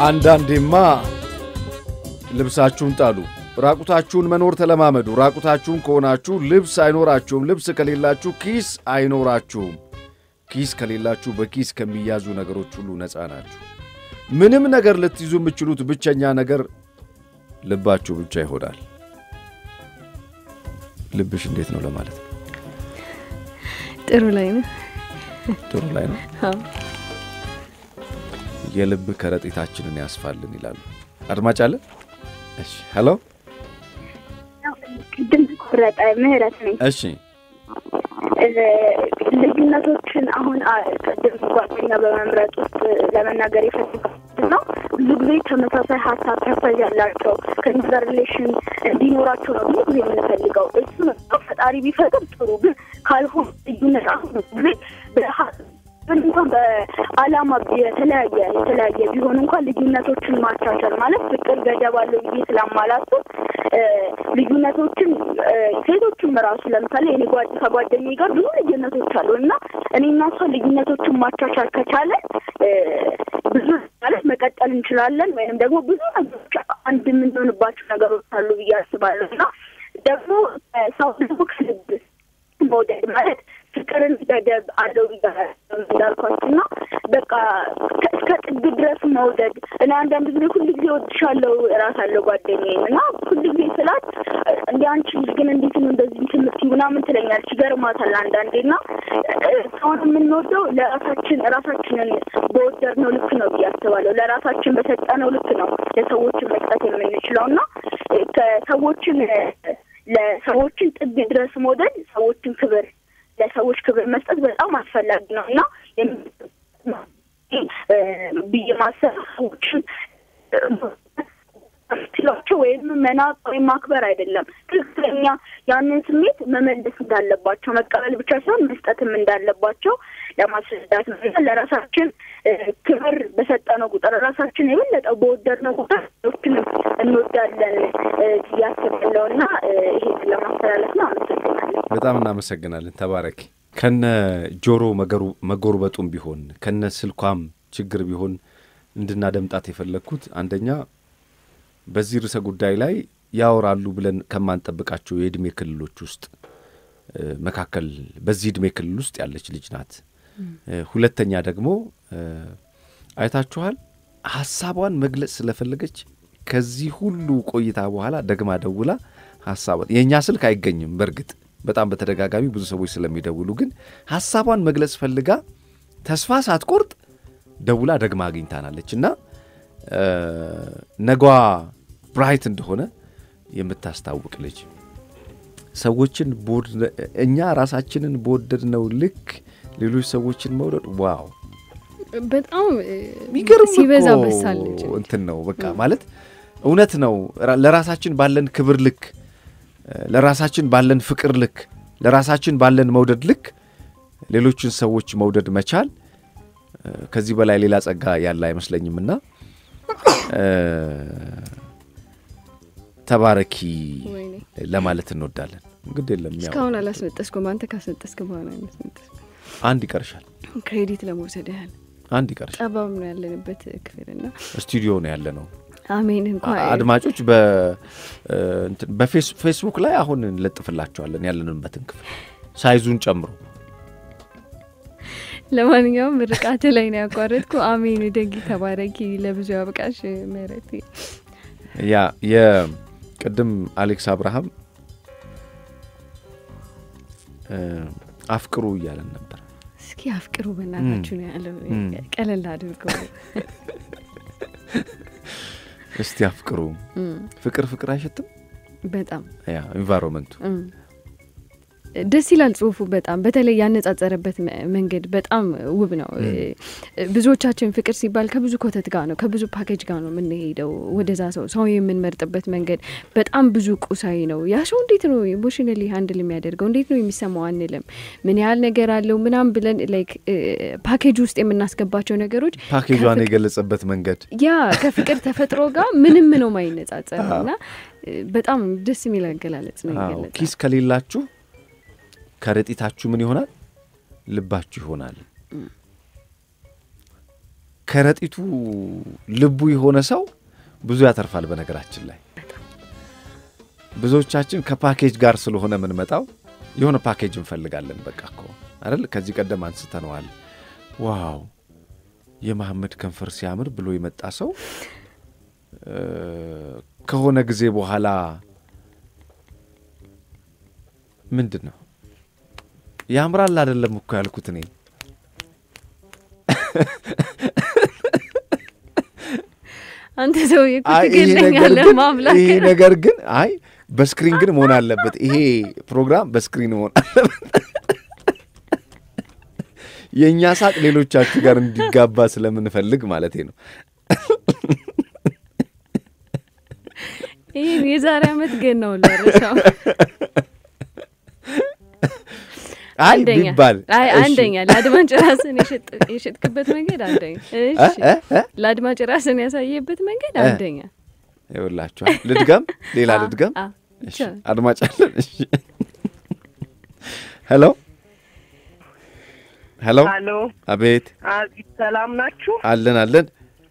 አንዳንዴማ ልብሳችሁን ጣሉ። ራቁታችሁን መኖር ተለማመዱ። ራቁታችሁን ከሆናችሁ ልብስ አይኖራችሁም። ልብስ ከሌላችሁ ኪስ አይኖራችሁም። ኪስ ከሌላችሁ በኪስ ከሚያዙ ነገሮች ሁሉ ነፃ ናችሁ። ምንም ነገር ልትይዙ የምትችሉት ብቸኛ ነገር ልባችሁ ብቻ ይሆናል። ልብሽ እንዴት ነው ለማለት ነው። ጥሩ ላይ ነው። ጥሩ ላይ ነው። አዎ። የልብ ከረጢታችንን ያስፋልን ይላሉ። አድማጭ አለ። እሺ፣ ሄሎ። ቅድም ቆረጠ ምህረት ነኝ። እሺ፣ ልዩነቶችን አሁን አ- ቅድም ጓደኛ በመምረጥ ውስጥ ለመናገር የፈለኩት ነው። ብዙ ጊዜ ተመሳሳይ ሀሳብ ተፈዝ ያላቸው ከኛ ጋር ሪሌሽን እንዲኖራቸው ነው ብዙ ጊዜ የምንፈልገው። እሱ ነው ፈጣሪ ቢፈቅድ ጥሩ፣ ግን ካልሆነ ልዩነት አሁን ብዙ ጊዜ በሀ- ግን እንኳን በዓላማ የተለያየ የተለያየ ቢሆን እንኳን ልዩነቶችን ማቻቻል ማለት ፍቅር ገደብ አለው ብዬ ስለማላስብ እ፣ ልዩነቶችን እ፣ ሴቶችም ራሱ ለምሳሌ እኔ ጓድ ከጓደኛዬ ጋር ብዙ ልዩነቶች አሉ እና እኔና እሷ ልዩነቶችን ማቻቻል ከቻለ እ፣ ብዙ ማለት መቀጠል እንችላለን ወይም ደግሞ ብዙ ነገሮች አንድ የምንሆንባቸው ነገሮች አሉ ብዬ አስባለሁ እና ደግሞ እ፣ ሰው ደግሞ ከልብ መውደድ ማለት ፍቅርን ገደብ አለው ብያለሁ እንዳልኳችሁ እና በቃ እስከ ጥግ ድረስ መውደድ እኔ አንዳንድ ጊዜ ሁል ጊዜ ወድሻለሁ እራሳለሁ ጓደኛዬን እና ሁል ጊዜ ስላት እንደ አንቺ ልጅ ግን እንዴት ነው እንደዚህ እንትን የምትይው ምናምን ትለኛለች። ይገርማታል አንዳንዴ እና እ፣ ሰውን የምንወደው ለራሳችን ራሳችንን በወደድነው ልክ ነው ብዬ አስባለሁ። ለራሳችን በሰጠነው ልክ ነው ለሰዎችን መስጠት የምንችለው እና እ፣ ከሰዎችን እ፣ ለሰዎችን ጥግ ድረስ መውደድ ሰዎችን ክብር ለሰዎች ክብር መስጠት በጣም አስፈላጊ ነው እና የም- እ፣ ብዬ ማሰብ ሰዎችን ስላቸው ወይም መናቅ ወይም ማክበር አይደለም። ትክክለኛ ያንን ስሜት መመለስ እንዳለባቸው መቀበል ብቻ ሳይሆን መስጠትም እንዳለባቸው ለማስረዳት ነው እና ለራሳችን እ፣ ክብር በሰጠነው ቁጥር ራሳችን የበለጠ በወደድነው ቁጥር ሰዎችንም እንወዳለን እ፣ ብዬ አስባለሁ እና እ፣ ይሄንን ለማስተላለፍ ነው። አመሰግናለሁ። በጣም እናመሰግናለን። ተባረኪ። ከነ ጆሮ መገሩ መጎርበጡም ቢሆን ከነ ስልኳም ችግር ቢሆን እንድናደምጣት የፈለግኩት አንደኛ በዚህ ርዕሰ ጉዳይ ላይ ያወራሉ ብለን ከማንጠብቃቸው የእድሜ ክልሎች ውስጥ እ፣ መካከል በዚህ እድሜ ክልል ውስጥ ያለች ልጅ ናት። እ፣ ሁለተኛ ደግሞ እ፣ አይታችኋል ሀሳቧን መግለጽ ስለፈለገች ከዚህ ሁሉ ቆይታ በኋላ ደግማ ደውላ ሀሳቧን የእኛ ስልክ አይገኝም በእርግጥ በጣም በተደጋጋሚ ብዙ ሰዎች ስለሚደውሉ ግን ሀሳቧን መግለጽ ፈልጋ ተስፋ ሳትቆርጥ ደውላ ደግማ አግኝታናለች እና እ፣ ነጓ ብራይት እንደሆነ የምታስታውቅ ልጅ ሰዎችን በወድ- እኛ ራሳችንን በወደድነው ልክ ሌሎች ሰዎችን መውደድ ዋው በጣም እ፣ የሚገርም ሲበዛ እኮ በሳለች እንትን ነው በቃ ማለት እውነት ነው። ራ- ለራሳችን ባለን ክብር ልክ እ፣ ለራሳችን ባለን ፍቅር ልክ ለራሳችን ባለን መውደድ ልክ ሌሎችን ሰዎች መውደድ መቻል እ፣ ከዚህ በላይ ሌላ ጸጋ ያለ አይመስለኝምና እ፣ ተባረኪ ወይኔ ለማለት እንወዳለን። እንግዲህ የለም ያው እስካሁን አላስነጠስኩም። አንተ ካስነጠስክ በኋላ ያስነጠስኩ አንድ ይቀርሻል፣ ክሬዲት ለመውሰድ ያህል አንድ ይቀርሻል። ጠባብ ነው ያለንበት ክፍልና ስቱዲዮ ነው ያለ ነው። አሜን እንኳን አድማጮች በፌስቡክ ላይ አሁን እንለጥፍላቸዋለን ያለንበትን ክፍል ሳይዙን ጨምሮ። ለማንኛውም ምርቃት ላይ ነው ያቋረጥኩ። አሜን ደጊ ተባረኪ፣ ለብዙ ያብቃሽ ምህረት። ያ የቅድም አሌክስ አብርሃም እ፣ አፍቅሩ እያለን ነበር። እስኪ አፍቅሩ በእናታችሁ ነው ያለው። እም። ቀለል አድርገው እስቲ አፍቅሩ። እም፣ ፍቅር ፍቅር አይሸትም። በጣም ያ ኢንቫይሮንመንቱ እም። ደስ ይላል ጽሁፉ በጣም በተለይ ያነጻጸረበት መ- መንገድ በጣም ውብ ነው። እ፣ ብዙዎቻችን ፍቅር ሲባል ከብዙ ኮተት ጋር ነው ከብዙ ፓኬጅ ጋር ነው የምንሄደው ወደዛ ሰው ሰው የምንመርጥበት መንገድ በጣም ብዙ ቁሳዊ ነው። ያ ሰው እንዴት ነው ኢሞሽናሊ ሀንድል የሚያደርገው እንዴት ነው የሚሰማው አንልም። ምን ያህል ነገር አለው ምናም ብለን ላይክ ፓኬጅ ውስጥ የምናስገባቸው ነገሮች ፓኬጇን ከፍቅ- የገለጸበት መንገድ ያ ከፍቅር ተፈጥሮ ጋር ምንም ነው ማይነጻጸር እና እ፣ በጣም ደስ የሚል አገላለጽ ነው አዎ፣ የገለጸው። ኪስ ከሌላችሁ ከረጢታችሁ ምን ይሆናል? ልባችሁ ይሆናል። ከረጢቱ ልቡ የሆነ ሰው ብዙ ያተርፋል። በነገራችን ላይ ብዙዎቻችን ከፓኬጅ ጋር ስለሆነ የምንመጣው የሆነ ፓኬጅ እንፈልጋለን። በቃ እኮ አይደል? ከዚህ ቀደም አንስተነዋል። ዋው የመሐመድ ከንፈር ሲያምር ብሎ የመጣ ሰው ከሆነ ጊዜ በኋላ ምንድን ነው ያምራል አይደለም እኮ ያልኩት እኔ አንተ ሰውዬ እኮ ትገለኛለህ ማምላክ። ይሄ ነገር ግን አይ በስክሪን ግን መሆን አለበት። ይሄ ፕሮግራም በስክሪን መሆን አለበት። የእኛ ሳቅ ሌሎቻችሁ ጋር እንዲጋባ ስለምንፈልግ ማለቴ ነው። ይህን የዛሬ ዓመት ግን ነው ለርሻው አይ ቢባል አይ አንደኛ ለአድማጭ ራስን የሸጥክበት መንገድ አንደኛ። እሺ ለአድማጭ ራስን ያሳየበት መንገድ አንደኛ። ይኸውላችኋል፣ ልድገም፣ ሌላ ልድገም። እሺ አድማጭ አለን። እሺ ሄሎ ሄሎ፣ ሄሎ፣ አቤት፣ አቤት፣ ሰላም ናችሁ? አለን አለን።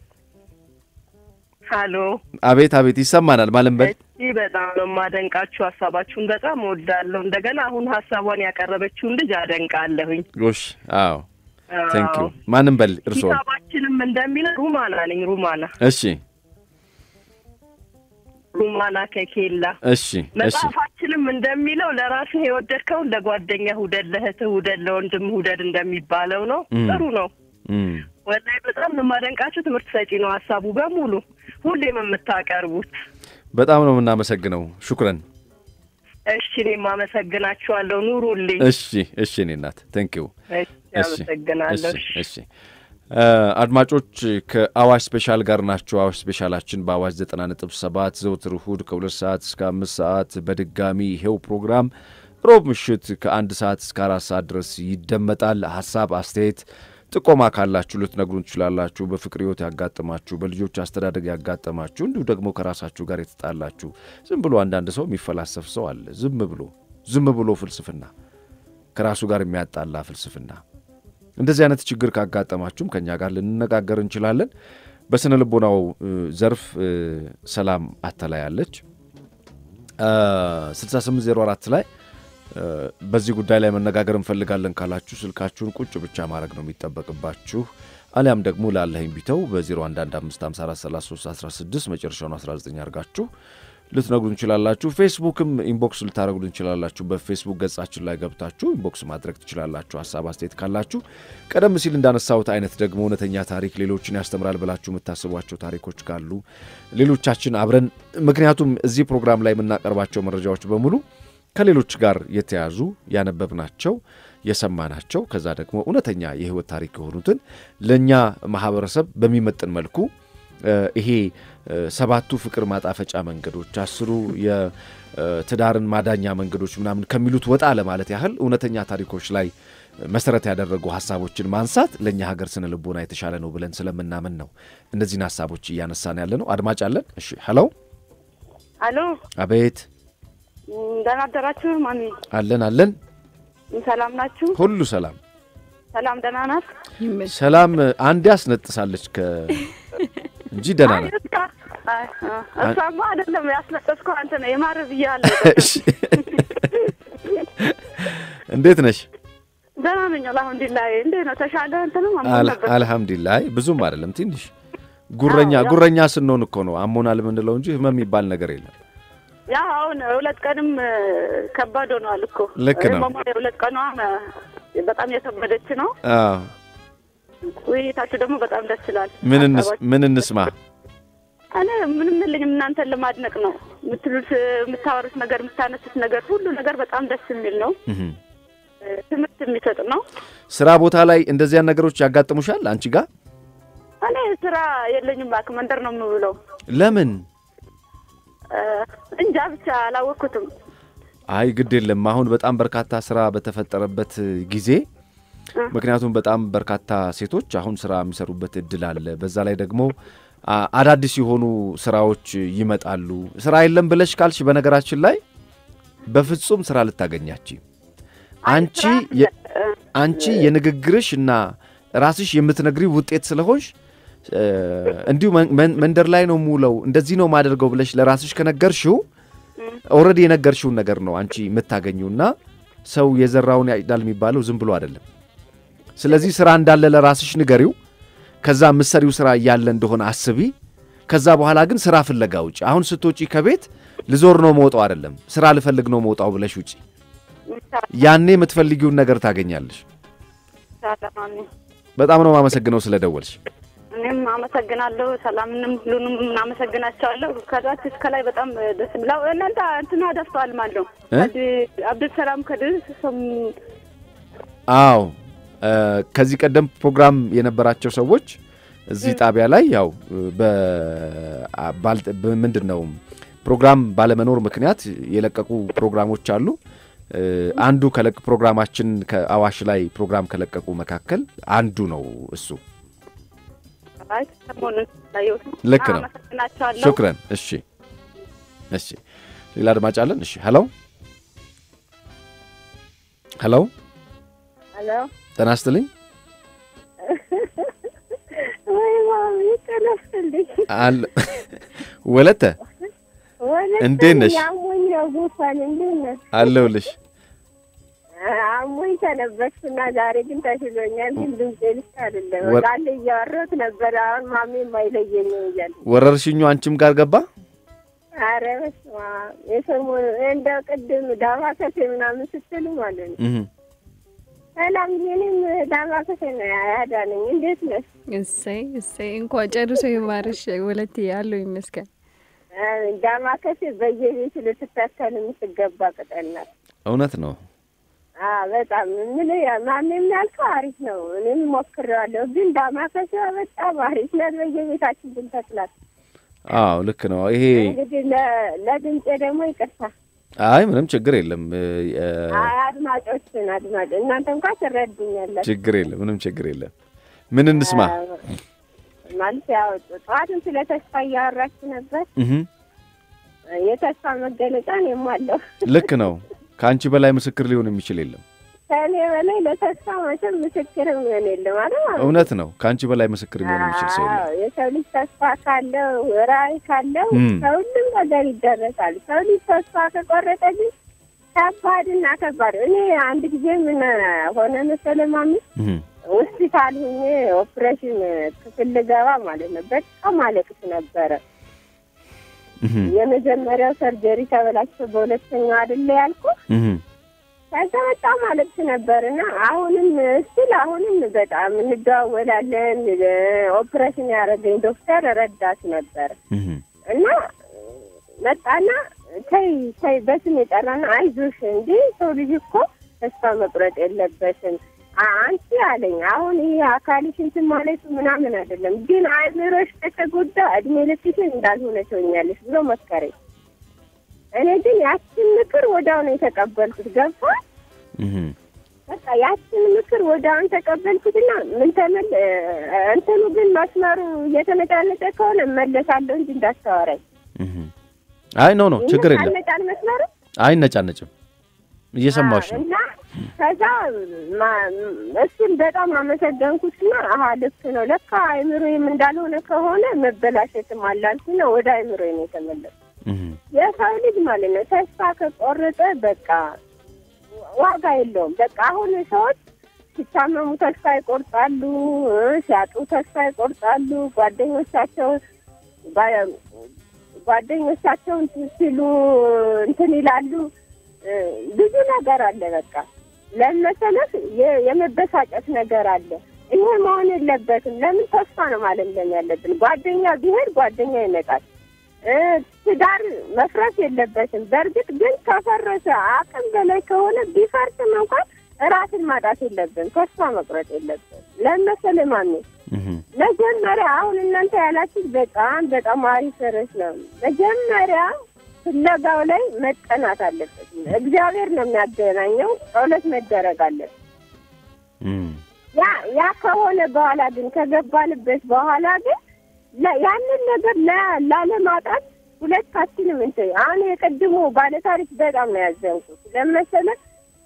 ሄሎ፣ አቤት አቤት፣ ይሰማናል። ማለም በል እሺ፣ በጣም ነው የማደንቃችሁ። ሀሳባችሁን በጣም እወዳለሁ። እንደገና አሁን ሀሳቧን ያቀረበችውን ልጅ አደንቃለሁኝ። ጎሽ፣ አዎ፣ ቴንክ ዩ። ማንም በል እርስዎ። ሂሳባችንም እንደሚል ሩማና ነኝ። ሩማና እሺ ሩማና ከኬላ እሺ እሺ መጽሐፋችንም እንደሚለው ለራስህ የወደድከውን ለጓደኛህ ውደድ፣ ለእህትህ ውደድ፣ ለወንድምህ ውደድ እንደሚባለው ነው። ጥሩ ነው። እም፣ ወላሂ በጣም ነው የማደንቃችሁ። ትምህርት ሰጪ ነው ሀሳቡ በሙሉ ሁሌም የምታቀርቡት። በጣም ነው የምናመሰግነው። ሹክረን። እሺ እኔም አመሰግናችኋለሁ። ኑሩልኝ። እሺ እሺ፣ እኔ እናት ቴንክ ዩ። እሺ አመሰግናለሁ። እሺ እሺ። አድማጮች ከአዋሽ ስፔሻል ጋር ናቸው። አዋሽ ስፔሻላችን በአዋሽ ዘጠና ነጥብ ሰባት ዘውትር እሁድ ከሁለት ሰዓት እስከ አምስት ሰዓት በድጋሚ ይሄው ፕሮግራም ሮብ ምሽት ከአንድ ሰዓት እስከ አራት ሰዓት ድረስ ይደመጣል። ሀሳብ አስተያየት፣ ጥቆማ ካላችሁ ልትነግሩን ትችላላችሁ። በፍቅር ሕይወት ያጋጠማችሁ፣ በልጆች አስተዳደግ ያጋጠማችሁ፣ እንዲሁ ደግሞ ከራሳችሁ ጋር የተጣላችሁ ዝም ብሎ አንዳንድ ሰው የሚፈላሰፍ ሰው አለ። ዝም ብሎ ዝም ብሎ ፍልስፍና ከራሱ ጋር የሚያጣላ ፍልስፍና እንደዚህ አይነት ችግር ካጋጠማችሁም ከእኛ ጋር ልንነጋገር እንችላለን። በስነ ልቦናው ዘርፍ ሰላም አተላያለች 6804 ላይ በዚህ ጉዳይ ላይ መነጋገር እንፈልጋለን ካላችሁ ስልካችሁን ቁጭ ብቻ ማድረግ ነው የሚጠበቅባችሁ። አሊያም ደግሞ ላለህኝ ቢተው በ0115543316 መጨረሻውን 19 አድርጋችሁ ልትነግሩ እንችላላችሁ። ፌስቡክም ኢንቦክስ ልታደረጉ እንችላላችሁ። በፌስቡክ ገጻችን ላይ ገብታችሁ ኢንቦክስ ማድረግ ትችላላችሁ። ሀሳብ አስተያየት ካላችሁ ቀደም ሲል እንዳነሳሁት አይነት ደግሞ እውነተኛ ታሪክ ሌሎችን ያስተምራል ብላችሁ የምታስቧቸው ታሪኮች ካሉ ሌሎቻችን አብረን ምክንያቱም እዚህ ፕሮግራም ላይ የምናቀርባቸው መረጃዎች በሙሉ ከሌሎች ጋር የተያዙ ያነበብናቸው የሰማናቸው ከዛ ደግሞ እውነተኛ የህይወት ታሪክ የሆኑትን ለእኛ ማህበረሰብ በሚመጥን መልኩ ይሄ ሰባቱ ፍቅር ማጣፈጫ መንገዶች፣ አስሩ የትዳርን ማዳኛ መንገዶች ምናምን ከሚሉት ወጣ ለማለት ያህል እውነተኛ ታሪኮች ላይ መሰረት ያደረጉ ሀሳቦችን ማንሳት ለእኛ ሀገር ስነ ልቦና የተሻለ ነው ብለን ስለምናምን ነው እነዚህን ሀሳቦች እያነሳን ያለ ነው። አድማጭ አለን። እሺ፣ ሄሎ፣ አሎ፣ አቤት። ደህና አደራችሁ ማሚ? አለን አለን። ሰላም ናችሁ? ሁሉ ሰላም ሰላም ደህና ናት? ሰላም። አንዴ አስነጥሳለች ከ እንጂ ደህና ናት። እሷማ አይደለም ያስነጠስከው አንተ ነው። የማር ብያለሁ። እንዴት ነሽ? ደህና ነኝ አልሐምዱሊላህ። እንዴት ነው ተሻለ? እንትንም አልሐምዱሊላህ። ብዙም አይደለም ትንሽ ጉረኛ ጉረኛ ስንሆን እኮ ነው አሞናል የምንለው እንጂ ህመም የሚባል ነገር የለም። ያ አሁን ሁለት ቀንም ከባድ ሆኗል እኮ ልክ ነው። የሁለት ቀኗ በጣም የከበደች ነው። አዎ ውይይታችሁ ደግሞ በጣም ደስ ይላል። ምን እንስማ? እኔ ምንም የለኝም እናንተን ለማድነቅ ነው። የምትሉት የምታወሩት ነገር የምታነሱት ነገር ሁሉ ነገር በጣም ደስ የሚል ነው። ትምህርት የሚሰጥ ነው። ስራ ቦታ ላይ እንደዚያን ነገሮች ያጋጥሙሻል አንቺ ጋር? እኔ ስራ የለኝም እባክህ፣ መንደር ነው የምውለው። ለምን? እንጃ ብቻ አላወቅኩትም። አይ ግድ የለም አሁን በጣም በርካታ ስራ በተፈጠረበት ጊዜ ምክንያቱም በጣም በርካታ ሴቶች አሁን ስራ የሚሰሩበት እድል አለ። በዛ ላይ ደግሞ አዳዲስ የሆኑ ስራዎች ይመጣሉ። ስራ የለም ብለሽ ካልሽ በነገራችን ላይ በፍጹም ስራ ልታገኛች አንቺ አንቺ የንግግርሽ እና ራስሽ የምትነግሪ ውጤት ስለሆንሽ እ፣ እንዲሁ መን- መን- መንደር ላይ ነው የምውለው እንደዚህ ነው ማደርገው ብለሽ ለራስሽ ከነገርሽው ኦልሬዲ የነገርሽውን ነገር ነው አንቺ የምታገኙ እና ሰው የዘራውን ያጭዳል የሚባለው ዝም ብሎ አይደለም። ስለዚህ ስራ እንዳለ ለራስሽ ንገሪው። ከዛ ምሰሪው ስራ እያለ እንደሆነ አስቢ። ከዛ በኋላ ግን ስራ ፍለጋ ውጪ። አሁን ስትወጪ ከቤት ልዞር ነው መውጣው አይደለም፣ ስራ ልፈልግ ነው መውጣው ብለሽ ውጪ። ያኔ የምትፈልጊውን ነገር ታገኛለሽ። በጣም ነው የማመሰግነው ስለደወልሽ። እኔም አመሰግናለሁ። ሰላምንም ሁሉንም እናመሰግናቸዋለሁ። ከታች እስከ ላይ በጣም ደስ ብላው እናንተ እንትና ደፍተዋል ማለት ነው። እ? አብዱልሰላም ከድር ሰም አዎ እ፣ ከዚህ ቀደም ፕሮግራም የነበራቸው ሰዎች እዚህ ጣቢያ ላይ ያው ምንድን ነው ፕሮግራም ባለመኖር ምክንያት የለቀቁ ፕሮግራሞች አሉ። እ፣ አንዱ ከለቅ ፕሮግራማችን ከአዋሽ ላይ ፕሮግራም ከለቀቁ መካከል አንዱ ነው እሱ። አይ ሰሞኑን ላየሁት ነው። ልክ ነው። አመሰግናቸዋለሁ። ሹክረን። እሺ፣ እሺ። ሌላ አድማጭ አለን። እሺ፣ ሄሎ፣ ሄሎ፣ ሄሎ ጤና ይስጥልኝ። ወይ ማሚ ተነስተልኝ አለ ወለተ ወለተ እንዴት ነሽ? አሞኝ ነው ጉንፋን እንዴት ነሽ? አለሁልሽ። አሞኝ ተነበስኩና ዛሬ ግን ተሽሎኛል። ግን ድምጼ ልክ አይደለም። ወ- ቃል እያወራሁት ነበር። አሁን ማሜ የማይለየኝ እያለ ወረርሽኙ አንቺም ጋር ገባ? አረ በስመ አብ የሰሞኑ እንደው ቅድም ዳማከሴ ምናምን ስትሉ ማለት ነው እህ ሰላም እኔም ዳማከሴ ነው ያዳነኝ። እንዴት ነሽ? እሰይ እሰይ እንኳ ጨርሶ ይማርሽ ወለቴ ያለው ይመስገን። ዳማከሴ በየቤቱ ልትታከል የምትገባ ቅጠል ናት። እውነት ነው። አዎ በጣም ምን ማንም ያልከው አሪፍ ነው። እኔም ሞክሬዋለሁ፣ ግን ዳማከሴ በጣም አሪፍ ናት። በየቤታችን ብንተክላት። አዎ ልክ ነው። ይሄ እንግዲህ ለ- ለድምጼ ደግሞ ይቅርታ። አይ ምንም ችግር የለም እ፣ እ፣ አይ አድማጮችን አድማጭ እናንተ እንኳን ትረዱኛላችሁ። ችግር የለም ምንም ችግር የለም። ምን እንስማ? ማለት ያው ጠዋትም ስለ ተስፋ እያወራችሁ ነበር። እህ የተስፋ መገለጫ እኔም አለሁ። ልክ ነው። ከአንቺ በላይ ምስክር ሊሆን የሚችል የለም። ከእኔ በላይ ለተስፋ መቼም ምስክርም ሆን የለም ማለት ነው። እውነት ነው። ከአንቺ በላይ ምስክር ሊሆን የሚችል ሰው የለም። አዎ፣ የሰው ልጅ ተስፋ ካለው ራዕይ ካለው እም። ከሁሉም ነገር ይደረሳል። ሰው ልጅ ተስፋ ከቆረጠ ግን ከባድና ከባድ እኔ አንድ ጊዜ ምን ሆነ መሰለህ ማሚ እህ ሆስፒታል ሁኜ ኦፕሬሽን ክፍል ልገባ ማለት ነው። በጣም አለቅስ ነበረ። እህ የመጀመሪያው ሰርጀሪ ተበላሽቶ በሁለተኛው አይደለ ያልኩ እህ ከዛ በጣም አለቅስ ነበር እና አሁንም እስቲል አሁንም በጣም እንደዋወላለን። ኦፕሬሽን ያደረገኝ ዶክተር ረዳት ነበር እህ እና መጣና ተይ ተይ በስም የጠራና አይዞሽ እንጂ ሰው ልጅ እኮ ተስፋ መቁረጥ የለበትም አ- አንቺ አለኝ። አሁን ይህ አካልሽ እንትን ማለቱ ምናምን አይደለም፣ ግን አእምሮሽ ከተጎዳ እድሜ ልክሽን እንዳልሆነ ትሆኛለሽ ብሎ መከረኝ። እኔ ግን ያችን ምክር ወዲያው ነው የተቀበልኩት። ገባ እህ በቃ ያችን ምክር ወዲያውን ተቀበልኩትና ምን ተመል እንትኑ ግን መስመሩ እየተነጫነጨ ከሆነ እመለሳለሁ እንጂ እንዳታወራኝ። እህ አይ ኖ ኖ ችግር የለም። ይነጫነጫል መስመሩ አይነጫነጭም። እየሰማሽ ነው። እና ከዛ ማ- እሱን በጣም አመሰገንኩትና አሀ ልክ ነው ለካ አይምሮዬም እንዳልሆነ ከሆነ መበላሸትም አላልኩና ወደ አይምሮዬ ነው የተመለስኩት። እህ የሰው ልጅ ማለት ነው ተስፋ ከቆረጠ በቃ ዋጋ የለውም። በቃ አሁን ሰዎች ሲታመሙ ተስፋ ይቆርጣሉ፣ እ ሲያጡ ተስፋ ይቆርጣሉ። ጓደኞቻቸው ጓ- ጓደኞቻቸውን ሲሉ እንትን ይላሉ። እ ብዙ ነገር አለ። በቃ ለመሰለህ የ- የመበሳጨት ነገር አለ። ይሄ መሆን የለበትም። ለምን ተስፋ ነው ማለምለም ያለብን። ጓደኛ ቢሄድ ጓደኛ ይመጣል። እ ትዳር መፍረስ የለበትም። በእርግጥ ግን ከፈረሰ አቅም በላይ ከሆነ ቢፈርስም እንኳን ራስን ማጣት የለብን። ተስፋ መቁረጥ የለብን። ለመሰለ ማሜ እህ መጀመሪያ አሁን እናንተ ያላችሁት በጣም በጣም አሪፍ ርዕስ ነው። መጀመሪያ ፍለጋው ላይ መጠናት አለበት። እግዚአብሔር ነው የሚያገናኘው። ጸሎት መደረግ አለበት። እህ ያ ያ ከሆነ በኋላ ግን ከገባንበት በኋላ ግን ለ- ያንን ነገር ላ- ላለማጣት ሁለታችንም እንትን አሁን የቅድሙ ባለታሪክ በጣም ነው ያዘንኩት። ለመሰለ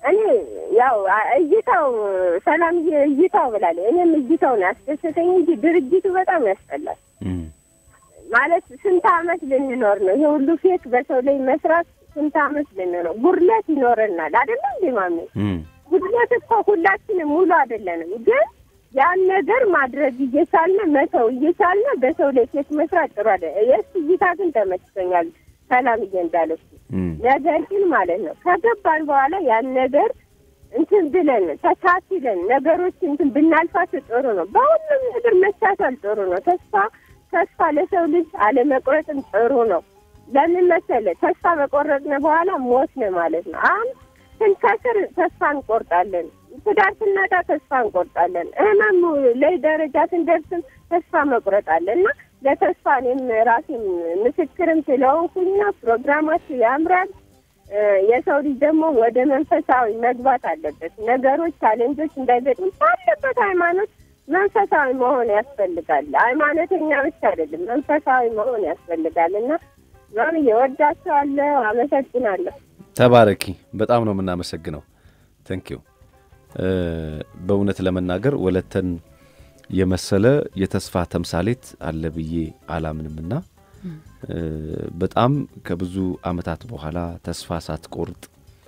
እኔ ያው እይታው ሰላም እይታው ብላለች። እኔም እይታው ነው ያስደሰተኝ እንጂ ድርጅቱ በጣም ያስጠላል። ማለት ስንት አመት ልንኖር ነው? ይሄ ሁሉ ፌክ በሰው ላይ መስራት ስንት አመት ልንኖር? ጉድለት ይኖረናል አይደለ እንዴ ማሜ? ጉድለት እኮ ሁላችንም ሙሉ አይደለንም፣ ግን ያን ነገር ማድረግ እየቻልን መተው እየቻልን በሰው ላይ ፌክ መስራት ጥሩ አለ። የእሱ እይታ ግን ተመችቶኛል። ሰላምዬ እንዳለች ነገር ግን ማለት ነው ከገባን በኋላ ያን ነገር እንትን ብለን ተቻችለን ነገሮች እንትን ብናልፋቸው ጥሩ ነው። በሁሉም ነገር መቻቻል ጥሩ ነው። ተስፋ ተስፋ ለሰው ልጅ አለመቁረጥም ጥሩ ነው። ለምን መሰለህ? ተስፋ በቆረጥን በኋላ ሞት ነው ማለት ነው። አሁን ስንከስር ተስፋ እንቆርጣለን። ትዳር ስናጣ ተስፋ እንቆርጣለን። ህመም ላይ ደረጃ ስንደርስም ተስፋ መቁረጥ አለ እና ለተስፋ እኔም ራሴም ምስክርም ስለሆንኩኝ ፕሮግራማችሁ ያምራል። የሰው ልጅ ደግሞ ወደ መንፈሳዊ መግባት አለበት። ነገሮች ቻሌንጆች እንዳይገጥም ባለበት ሃይማኖት መንፈሳዊ መሆን ያስፈልጋል። ሃይማኖተኛ ብቻ አይደለም፣ መንፈሳዊ መሆን ያስፈልጋል እና ማም እወዳቸዋለሁ። አመሰግናለሁ። ተባረኪ። በጣም ነው የምናመሰግነው። ተንኪዩ። በእውነት ለመናገር ወለተን የመሰለ የተስፋ ተምሳሌት አለ ብዬ አላምንምና በጣም ከብዙ ዓመታት በኋላ ተስፋ ሳትቆርጥ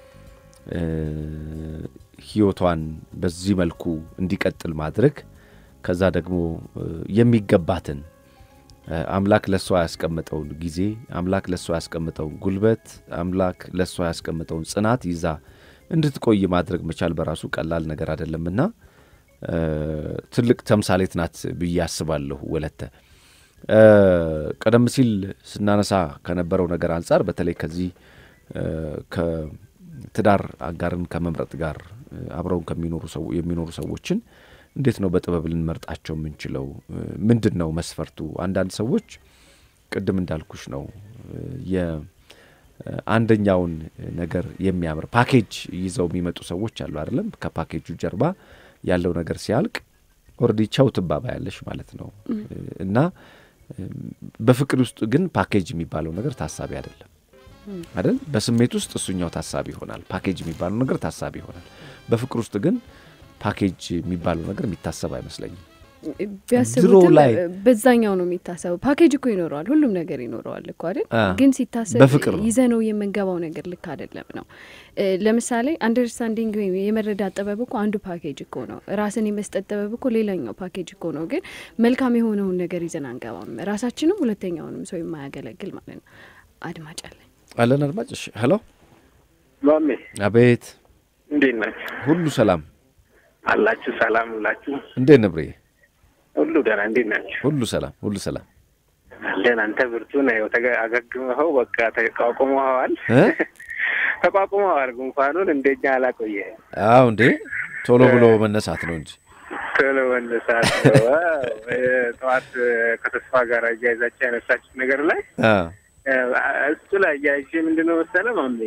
ሕይወቷን በዚህ መልኩ እንዲቀጥል ማድረግ ከዛ ደግሞ የሚገባትን አምላክ ለእሷ ያስቀመጠውን ጊዜ አምላክ ለእሷ ያስቀመጠውን ጉልበት አምላክ ለእሷ ያስቀመጠውን ጽናት ይዛ እንድትቆይ ማድረግ መቻል በራሱ ቀላል ነገር አይደለምና ትልቅ ተምሳሌት ናት ብዬ አስባለሁ። ወለተ ቀደም ሲል ስናነሳ ከነበረው ነገር አንጻር በተለይ ከዚህ ከትዳር አጋርን ከመምረጥ ጋር አብረውን ከሚኖሩ የሚኖሩ ሰዎችን እንዴት ነው በጥበብ ልንመርጣቸው የምንችለው? ምንድን ነው መስፈርቱ? አንዳንድ ሰዎች ቅድም እንዳልኩሽ ነው የአንደኛውን ነገር የሚያምር ፓኬጅ ይዘው የሚመጡ ሰዎች አሉ አይደለም? ከፓኬጁ ጀርባ ያለው ነገር ሲያልቅ ኦልሬዲ ቻው ትባባ ያለሽ ማለት ነው። እና በፍቅር ውስጥ ግን ፓኬጅ የሚባለው ነገር ታሳቢ አይደለም አይደል? በስሜት ውስጥ እሱኛው ታሳቢ ይሆናል። ፓኬጅ የሚባለው ነገር ታሳቢ ይሆናል። በፍቅር ውስጥ ግን ፓኬጅ የሚባለው ነገር የሚታሰብ አይመስለኝም። ቢያስቡትም በዛኛው ነው የሚታሰበው። ፓኬጅ እኮ ይኖረዋል፣ ሁሉም ነገር ይኖረዋል እኮ አይደል? ግን ሲታሰብ ይዘነው የምንገባው ነገር ልክ አይደለም ነው። ለምሳሌ አንደርስታንዲንግ ወይም የመረዳት ጥበብ እኮ አንዱ ፓኬጅ እኮ ነው። ራስን የመስጠት ጥበብ እኮ ሌላኛው ፓኬጅ እኮ ነው። ግን መልካም የሆነውን ነገር ይዘን አንገባም፣ ራሳችንም ሁለተኛውንም ሰው የማያገለግል ማለት ነው። አድማጭ አለን አለን አድማጭ። እሺ፣ ሄሎ ማሜ። አቤት። እንዴት ናችሁ? ሁሉ ሰላም አላችሁ? ሰላም ሁላችሁ? እንዴት ነብሬ? ሁሉ ደህና። እንዴት ናችሁ? ሁሉ ሰላም፣ ሁሉ ሰላም አለን። አንተ ብርቱ ነው። አገግመኸው በቃ ተቋቁመኸዋል፣ ተቋቁመኸዋል። ጉንፋኑን እንደኛ አላቆየ። አዎ እንዴ ቶሎ ብሎ መነሳት ነው እንጂ ቶሎ መነሳት ጠዋት ከተስፋ ጋር እያይዛቸው ያነሳችሁት ነገር ላይ እሱ ላይ እያይዤ ምንድነው መሰለህ ማሜ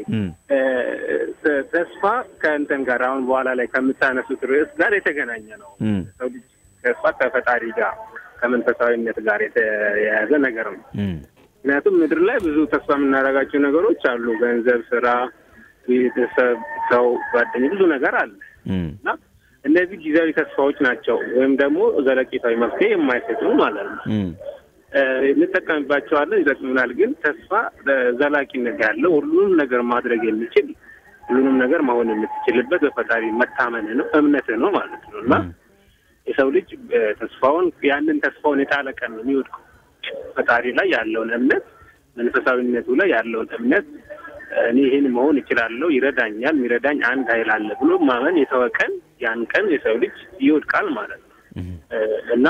ተስፋ ከእንትን ጋር አሁን በኋላ ላይ ከምታነሱት ርዕስ ጋር የተገናኘ ነው። ሰው ልጅ ተስፋ ከፈጣሪ ጋር ከመንፈሳዊነት ጋር የተያያዘ ነገር ነው። ምክንያቱም ምድር ላይ ብዙ ተስፋ የምናደርጋቸው ነገሮች አሉ። ገንዘብ፣ ስራ፣ ቤተሰብ፣ ሰው፣ ጓደኛ ብዙ ነገር አለ እና እነዚህ ጊዜያዊ ተስፋዎች ናቸው ወይም ደግሞ ዘለቄታዊ መፍትሄ የማይሰጡ ማለት ነው። እንጠቀምባቸዋለን፣ ይጠቅሙናል። ግን ተስፋ ዘላቂነት ያለው ሁሉንም ነገር ማድረግ የሚችል ሁሉንም ነገር መሆን የምትችልበት በፈጣሪ መታመን ነው እምነት ነው ማለት ነው እና የሰው ልጅ ተስፋውን ያንን ተስፋውን የጣለ ቀን ነው የሚወድቀው። ፈጣሪ ላይ ያለውን እምነት መንፈሳዊነቱ ላይ ያለውን እምነት እኔ ይህን መሆን እችላለሁ፣ ይረዳኛል፣ የሚረዳኝ አንድ ኃይል አለ ብሎ ማመን የተወ ቀን ያን ቀን የሰው ልጅ ይወድቃል ማለት ነው እና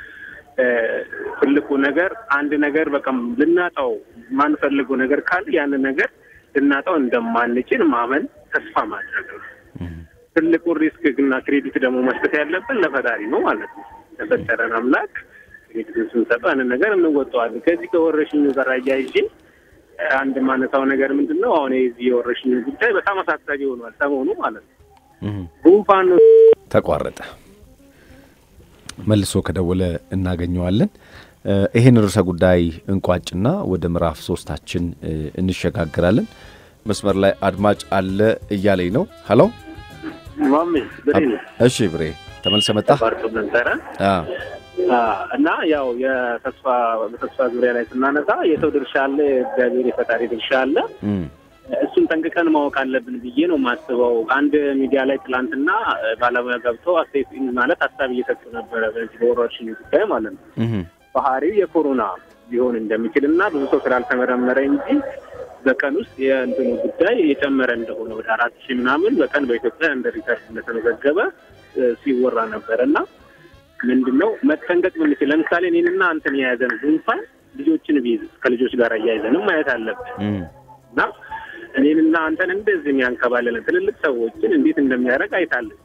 ትልቁ ነገር አንድ ነገር በቃ ልናጣው የማንፈልገው ነገር ካለ ያንን ነገር ልናጣው እንደማንችል ማመን ተስፋ ማድረግ ነው። ትልቁ ሪስክ እና ክሬዲት ደግሞ መስጠት ያለብን ለፈጣሪ ነው ማለት ነው። ለፈጠረን አምላክ ክሬዲቱን ስንሰጠው ያንን ነገር እንወጣዋለን። ከዚህ ከወረሽኙ ጋር አያይዤ አንድ ማነሳው ነገር ምንድን ነው? አሁን የዚህ የወረሽኙ ጉዳይ በጣም አሳሳቢ ሆኗል ሰሞኑ ማለት ነው። ጉንፋን ተቋረጠ። መልሶ ከደወለ እናገኘዋለን። ይህን ርዕሰ ጉዳይ እንቋጭና ወደ ምዕራፍ ሶስታችን እንሸጋግራለን። መስመር ላይ አድማጭ አለ እያለኝ ነው። ሀሎ ማሜ ብሬ ነው እሺ ብሬ ተመልሰ መጣ ባርቶ ነበረ አ እና ያው የተስፋ በተስፋ ዙሪያ ላይ ስናነሳ የሰው ድርሻ አለ፣ የእግዚአብሔር የፈጣሪ ድርሻ አለ። እም እሱን ጠንቅቀን ማወቅ አለብን ብዬ ነው የማስበው። አንድ ሚዲያ ላይ ትላንትና ባለሙያ ገብተው አስተያየት ማለት ሀሳብ እየሰጡ ነበረ፣ በዚህ በወረርሽኝ ጉዳይ ማለት ነው። እም ባህሪው የኮሮና ሊሆን እንደሚችል እና ብዙ ሰው ስላልተመረመረ እንጂ በቀን ውስጥ የእንትኑ ጉዳይ የጨመረ እንደሆነ ወደ አራት ሺህ ምናምን በቀን በኢትዮጵያ እንደ ሪከርድ እንደተመዘገበ እ ሲወራ ነበር እና ምንድን ነው መጠንቀቅ ብንችል ለምሳሌ እኔንና አንተን የያዘን ጉንፋን ልጆችን ቢይዝ ከልጆች ጋር እያይዘንም ማየት አለብን እም እና እኔንና አንተን እንደዚህ የሚያንከባለለን ትልልቅ ሰዎችን እንዴት እንደሚያደርግ አይታለን።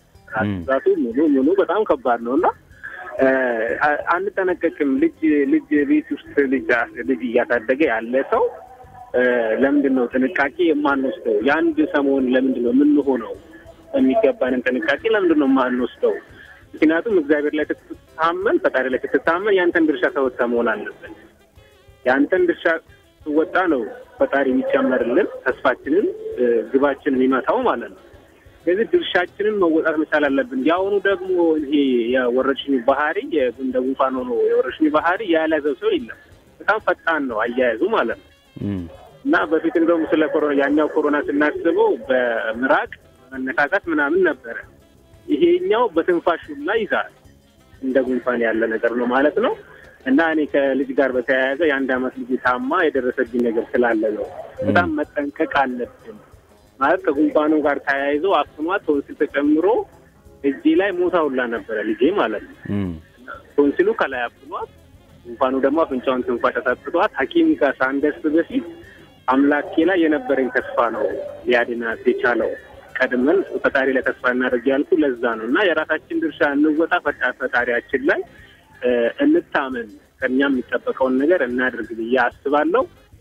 ራሱ ሙሉ ሙሉ በጣም ከባድ ነው እና እ አ- አንጠነቀቅም። ልጅ ልጅ ቤት ውስጥ ልጅ ልጅ እያሳደገ ያለ ሰው እ ለምንድን ነው ጥንቃቄ የማንወስደው? የአንድ ሰሞን ለምንድን ነው የምንሆነው? የሚገባንን ጥንቃቄ ለምንድን ነው የማንወስደው? ምክንያቱም እግዚአብሔር ላይ ስትታመን፣ ፈጣሪ ላይ ስትታመን ያንተን ድርሻ ተወጥተ መሆን አለበት። የአንተን ድርሻ ስወጣ ነው ፈጣሪ የሚጨመርልን ተስፋችንን እ ግባችንን የሚመታው ማለት ነው። ስለዚህ ድርሻችንን መወጣት መቻል አለብን። የአሁኑ ደግሞ ይሄ የወረርሽኝ ባህሪ የ- እንደ ጉንፋን ሆኖ የወረርሽኝ ባህሪ ያለዘው ሰው የለም። በጣም ፈጣን ነው አያያዙ ማለት ነው። እም እና በፊት እንደውም ስለ ኮሮና ያኛው ኮሮና ስናስበው በምራቅ መነካካት ምናምን ነበረ። ይሄኛው በትንፋሽ ሁላ ይዛል። እንደ ጉንፋን ያለ ነገር ነው ማለት ነው። እና እኔ ከልጅ ጋር በተያያዘ የአንድ አመት ልጅ ታማ የደረሰብኝ ነገር ስላለ ነው። በጣም መጠንቀቅ አለብን ማለት ከጉንፋኑ ጋር ተያይዞ አፍኗት ቶንሲል ተጨምሮ እጄ ላይ ሞታ ሁላ ነበረ ልጄ ማለት ነው። እም ቶንሲሉ ከላይ አፍኗት ጉንፋኑ ደግሞ አፍንጫውን ትንፋሽ አሳጥቷት ሐኪም ጋር ሳንደርስ በፊት አምላኬ ላይ የነበረኝ ተስፋ ነው ሊያድናት የቻለው። ቀድመን ፈጣሪ ላይ ተስፋ እናደርግ ያልኩ ለዛ ነው እና የራሳችን ድርሻ እንወጣ፣ ፈጣ- ፈጣሪያችን ላይ እ እንታመን፣ ከእኛ የሚጠበቀውን ነገር እናድርግ ብዬ አስባለሁ።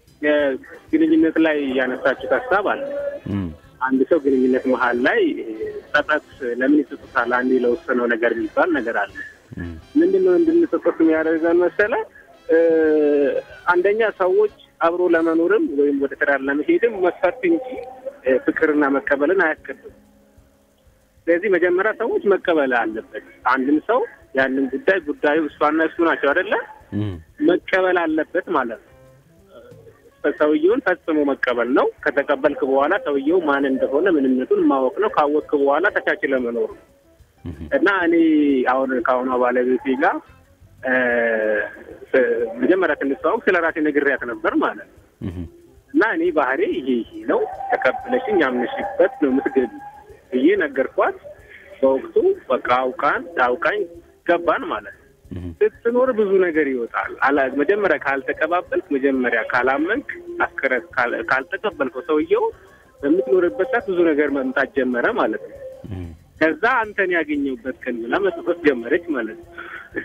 ግንኙነት ላይ ያነሳችሁት ሀሳብ አለ። እም አንድ ሰው ግንኙነት መሀል ላይ ጸጸት ለምን ይጸጸታል? አንዴ ለወሰነው ነገር የሚባል ነገር አለ። እም ምንድን ነው እንድንጸጸት የሚያደርገን መሰለ? እ አንደኛ ሰዎች አብሮ ለመኖርም ወይም ወደ ትዳር ለመሄድም መስፈርት እንጂ እ ፍቅርና መቀበልን አያስቀድም። ስለዚህ መጀመሪያ ሰዎች መቀበል አለበት። አንድም ሰው ያንን ጉዳይ ጉዳዩ እሷና እሱ ናቸው አይደለ? እም መቀበል አለበት ማለት ነው። እ ሰውየውን ፈጽሞ መቀበል ነው። ከተቀበልክ በኋላ ሰውየው ማን እንደሆነ ምንነቱን ማወቅ ነው። ካወቅክ በኋላ ተቻችለ መኖር ነው። እና እኔ አሁን ከአሁኗ ባለቤቴ ጋር እ መጀመሪያ ስንተዋወቅ ስለ ራሴ ነግሬያት ነበር ማለት ነው። እም እና እኔ ባህሬ ይሄ ይሄ ነው ተቀብለሽኝ ያምነሽበት ነው የምትገቢ ብዬ ነገርኳት። በወቅቱ በቃ አውቃን አውቃኝ ገባን ማለት ነው። እም ስትኖር ብዙ ነገር ይወጣል። አላ- መጀመሪያ ካልተቀባበልክ፣ መጀመሪያ ካላመንክ፣ አስከረት ካል- ካልተቀበልከው ሰውየው በምትኖርበት ሰዓት ብዙ ነገር መምጣት ጀመረ ማለት ነው። እም ከዛ አንተን ያገኘሁበት ቀን ብላ መጽፈት ጀመረች ማለት ነው።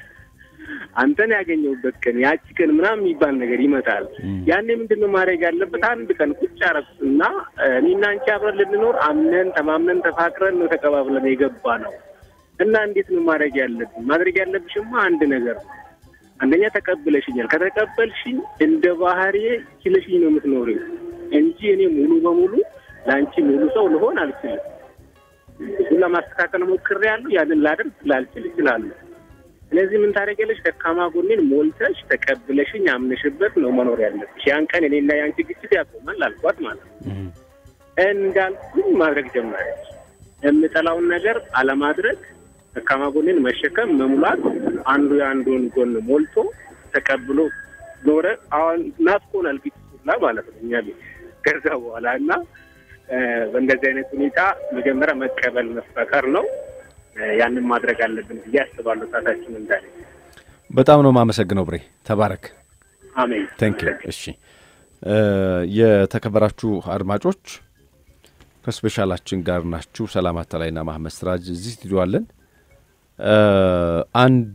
አንተን ያገኘሁበት ቀን ያቺ ቀን ምናምን የሚባል ነገር ይመጣል። እም ያኔ ምንድን ነው ማድረግ ያለበት? አንድ ቀን ቁጭ አረኩና እኔና አንቺ አብረን ልንኖር አምነን ተማምነን ተፋቅረን ነው ተቀባብለን የገባ ነው እና እንዴት ነው ማድረግ ያለብን? ማድረግ ያለብሽማ አንድ ነገር ነው። አንደኛ ተቀብለሽኛል። ከተቀበልሽኝ እንደ ባህሪዬ ችለሽኝ ነው የምትኖሪው እንጂ እኔ ሙሉ በሙሉ ለአንቺ ሙሉ ሰው ልሆን አልችልም። እሱን ለማስተካከል ሞክሬያለሁ። ያንን ላደርግ ላልችል እችላለሁ። ስለዚህ ምን ታደርጊያለሽ? ደካማ ጎኔን ሞልተሽ ተቀብለሽኝ አምነሽበት ነው መኖር ያለብሽ። ያን ቀን እኔና የአንቺ ግጭት ያቆማል አልኳት ማለት ነው። እም እንዳልኩኝ ማድረግ ጀመረች። የምጠላውን ነገር አለማድረግ፣ ደካማ ጎኔን መሸከም፣ መሙላት፣ አንዱ የአንዱን ጎን ሞልቶ ተቀብሎ ኖረ። አሁን ናፍቆናል ግጭት ሁላ ማለት ነው እኛ ቤት ከዛ በኋላ እና እ በእንደዚህ አይነት ሁኔታ መጀመሪያ መቀበል መፈቀር ነው። እ ያንን ማድረግ አለብን ብዬ አስባለሁ። ሰዓታችን እንዳለ በጣም ነው የማመሰግነው ብሬ ተባረክ። አሜን። ታንክ ዩ። እሺ እ የተከበራችሁ አድማጮች ከስፔሻላችን ጋር ናችሁ። ሰላም አታላይና ማህመድ ስራጅ እዚህ ስቱዲዮ አለን። እ አንድ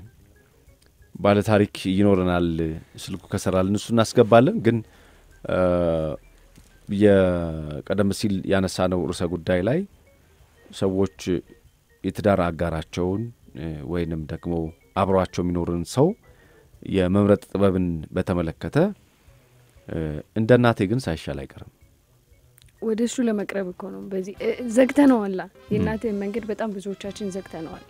ባለታሪክ ይኖረናል። ስልኩ ከሰራልን እሱ እናስገባለን። ግን እ የቀደም ሲል ያነሳነው ርዕሰ ጉዳይ ላይ ሰዎች የትዳር አጋራቸውን እ ወይንም ደግሞ አብሯቸው የሚኖርን ሰው የመምረጥ ጥበብን በተመለከተ እ እንደ እናቴ ግን ሳይሻል አይቀርም ወደ እሱ ለመቅረብ እኮ ነው። በዚህ ዘግተነዋላ የእናትህን መንገድ በጣም ብዙዎቻችን ዘግተነዋል።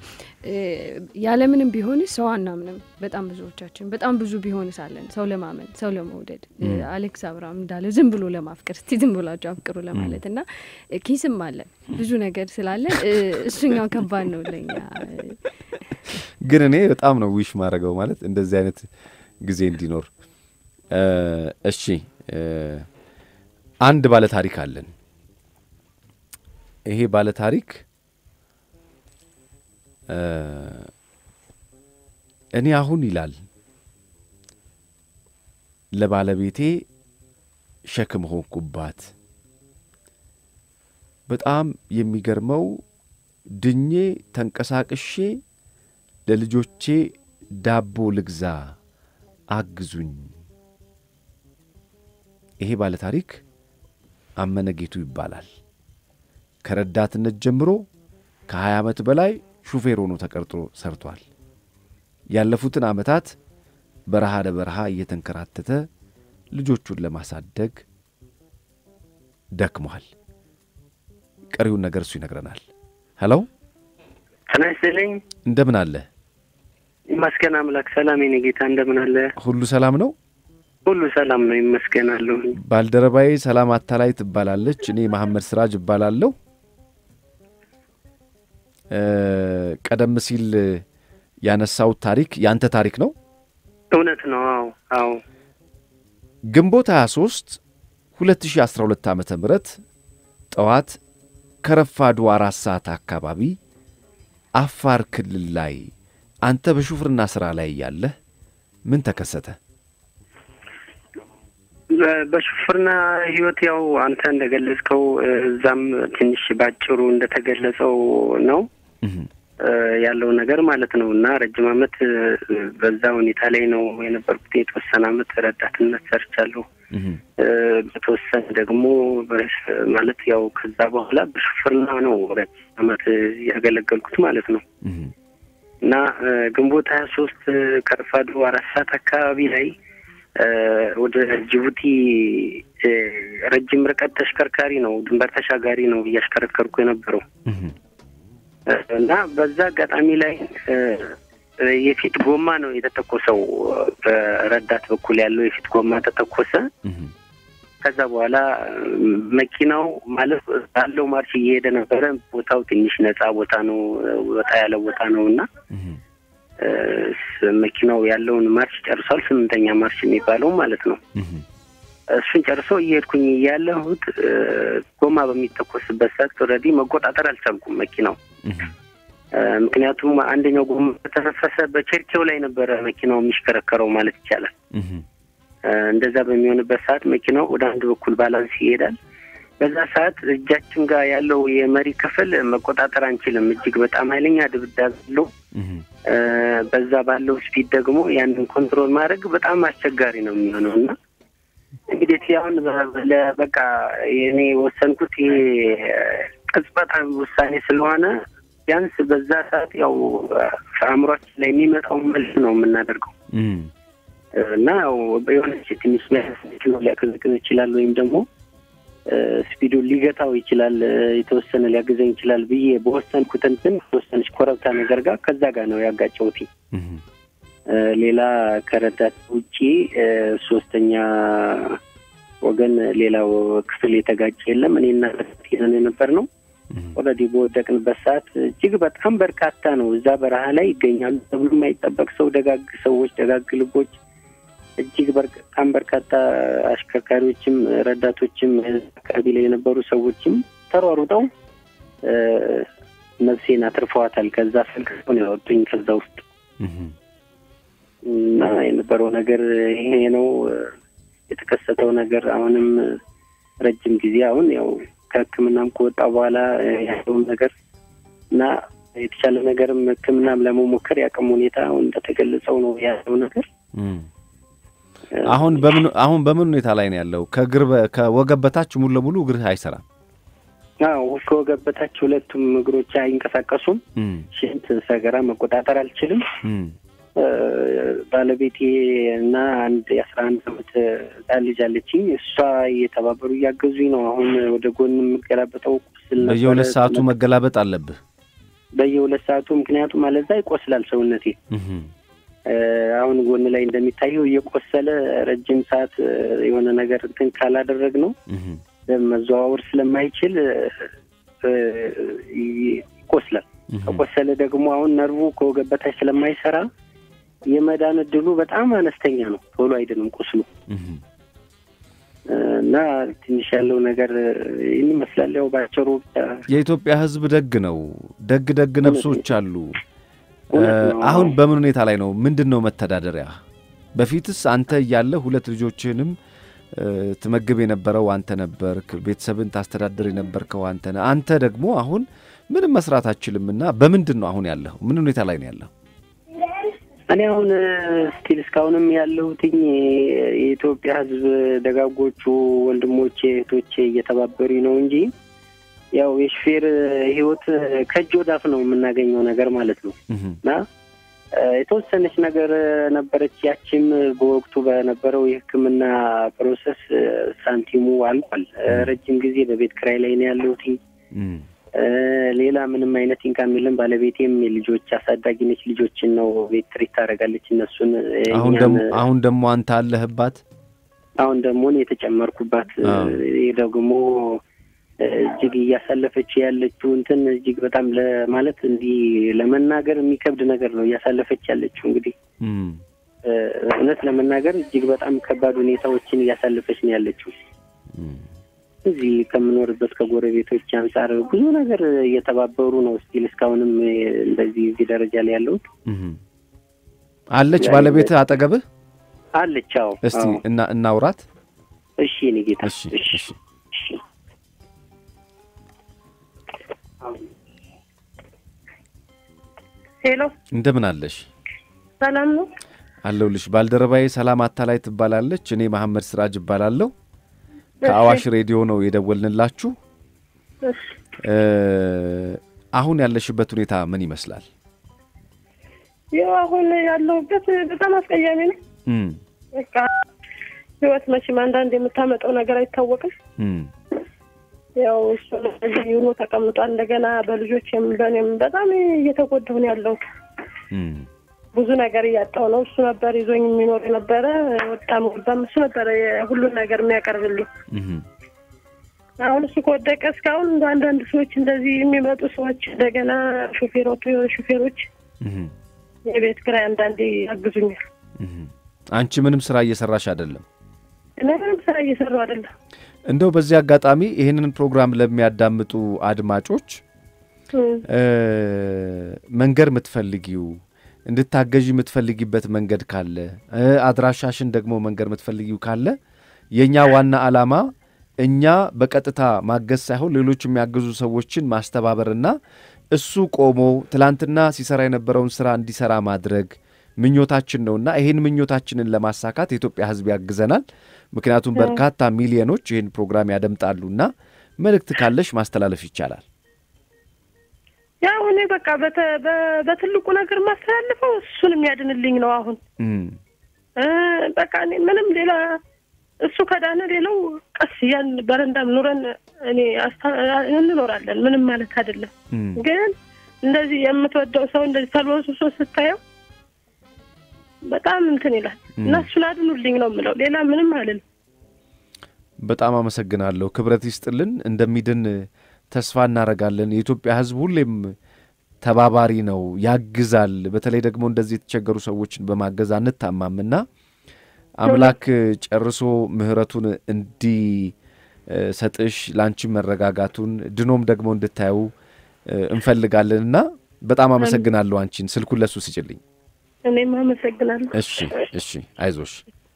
ያለምንም ቢሆን ሰው አናምንም። በጣም ብዙዎቻችን በጣም ብዙ ቢሆንስ አለን ሰው ለማመን ሰው ለመውደድ አሌክስ አብርሃም እንዳለ ዝም ብሎ ለማፍቀር እስቲ ዝም ብላቸው አፍቅሩ ለማለት እና ኪስም አለን ብዙ ነገር ስላለን እሱኛው ከባድ ነው ለኛ። ግን እኔ በጣም ነው ዊሽ ማድረገው ማለት እንደዚህ አይነት ጊዜ እንዲኖር። እሺ አንድ ባለ ታሪክ አለን። ይሄ ባለ ታሪክ እኔ አሁን ይላል ለባለቤቴ ሸክም ሆንኩባት። በጣም የሚገርመው ድኜ ተንቀሳቅሼ ለልጆቼ ዳቦ ልግዛ አግዙኝ። ይሄ ባለ ታሪክ አመነ ጌቱ ይባላል። ከረዳትነት ጀምሮ ከ20 ዓመት በላይ ሹፌር ሆኖ ተቀርጦ ሰርቷል። ያለፉትን ዓመታት በረሃ ለበረሃ እየተንከራተተ ልጆቹን ለማሳደግ ደክሟል። ቀሪውን ነገር እሱ ይነግረናል። ሄሎ ጤና ይስጥልኝ። እንደምን አለ? ይመስገን አምላክ ሰላም። የኔ ጌታ እንደምን አለ? ሁሉ ሰላም ነው? ሁሉ ሰላም ነው ይመስገናለሁ። ባልደረባዬ ሰላም አታላይ ትባላለች። እኔ መሐመድ ስራጅ እባላለሁ። ቀደም ሲል ያነሳሁት ታሪክ ያንተ ታሪክ ነው? እውነት ነው። አዎ አዎ። ግንቦት 23 2012 ዓመተ ምህረት ጠዋት ከረፋዱ አራት ሰዓት አካባቢ አፋር ክልል ላይ አንተ በሹፍርና ሥራ ላይ ያለህ ምን ተከሰተ? በሹፍርና ህይወት ያው አንተ እንደገለጽከው እዛም ትንሽ ባጭሩ እንደተገለጸው ነው ያለው ነገር ማለት ነው። እና ረጅም ዓመት በዛ ሁኔታ ላይ ነው የነበርኩት። የተወሰነ ዓመት ረዳትነት ሰርቻለሁ። በተወሰነ ደግሞ ማለት ያው ከዛ በኋላ በሹፍርና ነው ረጅም ዓመት ያገለገልኩት ማለት ነው። እና ግንቦት ሀያ ሶስት ከረፋዱ አራት ሰዓት አካባቢ ላይ ወደ ጅቡቲ ረጅም ርቀት ተሽከርካሪ ነው ድንበር ተሻጋሪ ነው እያሽከረከርኩ የነበረው እና በዛ አጋጣሚ ላይ የፊት ጎማ ነው የተተኮሰው። በረዳት በኩል ያለው የፊት ጎማ ተተኮሰ። ከዛ በኋላ መኪናው ማለት ባለው ማርሽ እየሄደ ነበረ። ቦታው ትንሽ ነጻ ቦታ ነው፣ ወጣ ያለ ቦታ ነው እና መኪናው ያለውን ማርሽ ጨርሷል። ስምንተኛ ማርሽ የሚባለው ማለት ነው። እሱን ጨርሶ እየሄድኩኝ እያለሁት ጎማ በሚተኮስበት ሰዓት ኦልሬዲ መቆጣጠር አልቻልኩም መኪናው። ምክንያቱም አንደኛው ጎማ በተነፈሰ በቸርኬው ላይ ነበረ መኪናው የሚሽከረከረው ማለት ይቻላል። እንደዛ በሚሆንበት ሰዓት መኪናው ወደ አንድ በኩል ባላንስ ይሄዳል። በዛ ሰዓት እጃችን ጋር ያለው የመሪ ክፍል መቆጣጠር አንችልም። እጅግ በጣም ኃይለኛ ድብዳቤ አለው። በዛ ባለው ስፒድ ደግሞ ያንን ኮንትሮል ማድረግ በጣም አስቸጋሪ ነው የሚሆነው እና እንግዲህ አሁን በቃ እኔ የወሰንኩት ይሄ ቅጽበታዊ ውሳኔ ስለሆነ ቢያንስ በዛ ሰዓት ያው አእምሯችን ላይ የሚመጣው መልስ ነው የምናደርገው እና ያው የሆነች ትንሽ ነው ሊያቀዘቅዝ ይችላል ወይም ደግሞ ስፒዱን ሊገታው ይችላል፣ የተወሰነ ሊያግዘኝ ይችላል ብዬ በወሰንኩት እንትን ተወሰነች ኮረብታ ነገር ጋር ከዛ ጋር ነው ያጋጨሁት። ሌላ ከረዳት ውጪ ሶስተኛ ወገን ሌላው ክፍል የተጋጨ የለም። እኔና ረዳት የነበር ነው። ኦልሬዲ በወደቅንበት ሰዓት እጅግ በጣም በርካታ ነው እዛ በረሃ ላይ ይገኛሉ ተብሎ የማይጠበቅ ሰው፣ ደጋግ ሰዎች፣ ደጋግ ልቦች እጅግ በጣም በርካታ አሽከርካሪዎችም ረዳቶችም አካባቢ ላይ የነበሩ ሰዎችም ተሯሩጠው ነፍሴን አትርፈዋታል። ከዛ ፈልቅቀው ነው ያወጡኝ ከዛ ውስጥ እና የነበረው ነገር ይሄ ነው የተከሰተው ነገር። አሁንም ረጅም ጊዜ አሁን ያው ከሕክምናም ከወጣ በኋላ ያለውን ነገር እና የተቻለ ነገርም ሕክምናም ለመሞከር ያቅም ሁኔታ አሁን እንደተገለጸው ነው ያለው ነገር አሁን በምን አሁን በምን ሁኔታ ላይ ነው ያለው? ከእግር ከወገብ በታች ሙሉ ለሙሉ እግርህ አይሰራም? አዎ ከወገብ በታች ሁለቱም እግሮች አይንቀሳቀሱም። ሽንት፣ ሰገራ መቆጣጠር አልችልም። ባለቤቴ እና አንድ የአስራ አንድ አመት ህጻን ልጅ አለችኝ። እሷ እየተባበሩ እያገዙኝ ነው። አሁን ወደ ጎን የምገላበጠው ቁስል ነበረ። በየሁለት ሰዓቱ መገላበጥ አለብህ። በየሁለት ሰዓቱ ምክንያቱም አለዛ ይቆስላል ሰውነቴ። አሁን ጎን ላይ እንደሚታየው እየቆሰለ ረጅም ሰዓት የሆነ ነገር እንትን ካላደረግ ነው መዘዋወር ስለማይችል ይቆስላል። ከቆሰለ ደግሞ አሁን ነርቡ ከወገብ በታች ስለማይሰራ የመዳን እድሉ በጣም አነስተኛ ነው። ቶሎ አይድንም ቁስሉ እና ትንሽ ያለው ነገር ይህን ይመስላል። ያው ባጭሩ የኢትዮጵያ ሕዝብ ደግ ነው። ደግ ደግ ነፍሶች አሉ። አሁን በምን ሁኔታ ላይ ነው? ምንድን ነው መተዳደሪያ? በፊትስ አንተ እያለ ሁለት ልጆችህንም ትመግብ የነበረው አንተ ነበርክ። ቤተሰብን ታስተዳድር የነበርከው አንተ ነህ። አንተ ደግሞ አሁን ምንም መስራት አችልምና በምንድን ነው አሁን ያለኸው? ምን ሁኔታ ላይ ነው ያለኸው? እኔ አሁን ስቲል እስካሁንም ያለሁትኝ የኢትዮጵያ ሕዝብ ደጋጎቹ ወንድሞቼ እህቶቼ እየተባበሩኝ ነው እንጂ ያው የሹፌር ህይወት ከእጅ ወዳፍ ነው የምናገኘው ነገር ማለት ነው እና የተወሰነች ነገር ነበረች። ያችም በወቅቱ በነበረው የሕክምና ፕሮሰስ ሳንቲሙ አልቋል። ረጅም ጊዜ በቤት ክራይ ላይ ነው ያለሁት። ሌላ ምንም አይነት ኢንካም የለም። ባለቤቴም የልጆች አሳዳጊ ነች። ልጆችን ነው ቤት ትሪት ታደርጋለች። እነሱን አሁን ደግሞ አሁን ደግሞ አንተ አለህባት። አሁን ደግሞ እኔ የተጨመርኩባት ይህ ደግሞ እጅግ እያሳለፈች ያለችው እንትን እጅግ በጣም ለማለት እንዲህ ለመናገር የሚከብድ ነገር ነው እያሳለፈች ያለችው። እንግዲህ እውነት ለመናገር እጅግ በጣም ከባድ ሁኔታዎችን እያሳለፈች ነው ያለችው። እዚህ ከምኖርበት ከጎረቤቶች አንጻር ብዙ ነገር እየተባበሩ ነው። ስቲል እስካሁንም እንደዚህ እዚህ ደረጃ ላይ ያለሁት። አለች ባለቤት አጠገብህ አለች? አዎ። እስቲ እና እናውራት። እሺ እኔ ጌታ እሺ እሺ ሄሎ፣ እንደምን አለሽ? ሰላም ነው አለሁልሽ። ባልደረባዬ ሰላም አታላይ ትባላለች። እኔ መሐመድ ስራጅ እባላለሁ። ከአዋሽ ሬዲዮ ነው የደወልንላችሁ። አሁን ያለሽበት ሁኔታ ምን ይመስላል? ያው አሁን ያለሁበት በጣም አስቀያሚ ነው። በቃ ህይወት መቼም አንዳንድ የምታመጣው ነገር አይታወቅም። ያው እሱ እዚህ ሆኖ ተቀምጧል። እንደገና በልጆችም በእኔም በጣም እየተጎዳሁ ነው ያለሁት። ብዙ ነገር እያጣሁ ነው። እሱ ነበር ይዞኝ የሚኖር የነበረ ወጣም ገባም እሱ ነበረ ሁሉን ነገር የሚያቀርብልኝ። አሁን እሱ ከወደቀ እስካሁን እንደ አንዳንድ ሰዎች እንደዚህ የሚመጡ ሰዎች እንደገና ሾፌሮቹ ሾፌሮች የቤት ኪራይ አንዳንዴ ያግዙኛል። አንቺ ምንም ስራ እየሰራሽ አይደለም? እኔ ምንም ስራ እየሰራሁ አይደለም። እንደው በዚህ አጋጣሚ ይህንን ፕሮግራም ለሚያዳምጡ አድማጮች መንገር የምትፈልጊው እንድታገዥ የምትፈልጊበት መንገድ ካለ አድራሻሽን ደግሞ መንገር የምትፈልጊው ካለ የእኛ ዋና ዓላማ እኛ በቀጥታ ማገዝ ሳይሆን ሌሎች የሚያግዙ ሰዎችን ማስተባበርና እሱ ቆሞ ትላንትና ሲሰራ የነበረውን ስራ እንዲሰራ ማድረግ ምኞታችን ነውና ይህን ምኞታችንን ለማሳካት የኢትዮጵያ ሕዝብ ያግዘናል። ምክንያቱም በርካታ ሚሊዮኖች ይህን ፕሮግራም ያደምጣሉና መልእክት ካለሽ ማስተላለፍ ይቻላል። ያው እኔ በቃ በትልቁ ነገር ማስተላልፈው እሱን የሚያድንልኝ ነው። አሁን በቃ እኔ ምንም ሌላ እሱ ከዳነ ሌላው ቀስ ያን በረንዳም ኑረን እኔ እንኖራለን። ምንም ማለት አይደለም። ግን እንደዚህ የምትወደው ሰው እንደዚህ ተልወስሶ ስታየው በጣም እንትን ይላል እና እሱን አድኑልኝ ነው የምለው። ሌላ ምንም አልልም። በጣም አመሰግናለሁ። ክብረት ይስጥልን። እንደሚድን ተስፋ እናደርጋለን። የኢትዮጵያ ሕዝብ ሁሌም ተባባሪ ነው፣ ያግዛል። በተለይ ደግሞ እንደዚህ የተቸገሩ ሰዎችን በማገዝ አንታማምና አምላክ ጨርሶ ምሕረቱን እንዲሰጥሽ ለአንቺ መረጋጋቱን ድኖም ደግሞ እንድታዩ እንፈልጋለንና በጣም አመሰግናለሁ። አንቺን ስልኩን ለሱ ስጭልኝ። እኔም አመሰግናለሁ። እሺ፣ እሺ፣ አይዞሽ።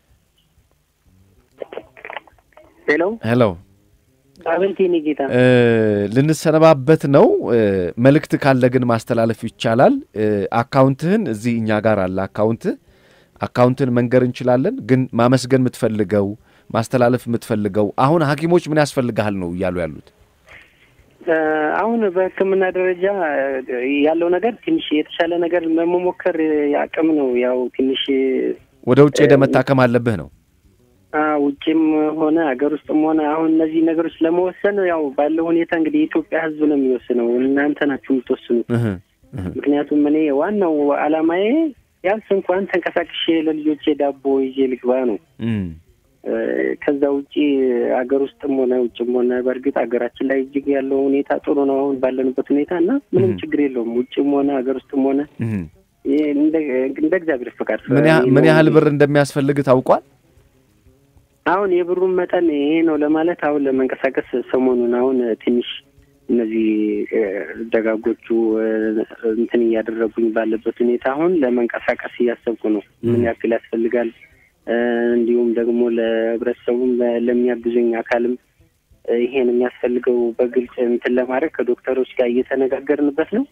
ሄሎ ሄሎ አቤት፣ የኔ ጌታ ልንሰነባበት ነው። መልእክት ካለ ግን ማስተላለፍ ይቻላል። አካውንትህን እዚህ እኛ ጋር አለ አካውንትህ አካውንትን መንገር እንችላለን። ግን ማመስገን የምትፈልገው ማስተላለፍ የምትፈልገው አሁን ሐኪሞች ምን ያስፈልግሃል ነው እያሉ ያሉት? አሁን በሕክምና ደረጃ ያለው ነገር ትንሽ የተሻለ ነገር ለመሞከር አቅም ነው። ያው ትንሽ ወደ ውጭ ሄደ መታከም አለብህ ነው። ውጭም ሆነ ሀገር ውስጥም ሆነ አሁን እነዚህ ነገሮች ለመወሰን ያው ባለው ሁኔታ እንግዲህ የኢትዮጵያ ሕዝብ ነው የሚወስነው። እናንተ ናችሁ የምትወስኑት። ምክንያቱም እኔ ዋናው አላማዬ ቢያንስ እንኳን ተንቀሳቅሼ ለልጆቼ ዳቦ ይዤ ልግባ ነው። ከዛ ውጪ ሀገር ውስጥም ሆነ ውጭም ሆነ በእርግጥ ሀገራችን ላይ እጅግ ያለው ሁኔታ ጥሩ ነው አሁን ባለንበት ሁኔታ እና ምንም ችግር የለውም። ውጭም ሆነ ሀገር ውስጥም ሆነ እንደ እግዚአብሔር ፈቃድ። ምን ያህል ብር እንደሚያስፈልግ ታውቋል? አሁን የብሩን መጠን ይሄ ነው ለማለት አሁን ለመንቀሳቀስ ሰሞኑን አሁን ትንሽ እነዚህ ደጋጎቹ እንትን እያደረጉኝ ባለበት ሁኔታ አሁን ለመንቀሳቀስ እያሰብኩ ነው። ምን ያክል ያስፈልጋል እንዲሁም ደግሞ ለህብረተሰቡም ለሚያግዙኝ አካልም ይሄን የሚያስፈልገው በግልጽ እንትን ለማድረግ ከዶክተሮች ጋር እየተነጋገርንበት ነው።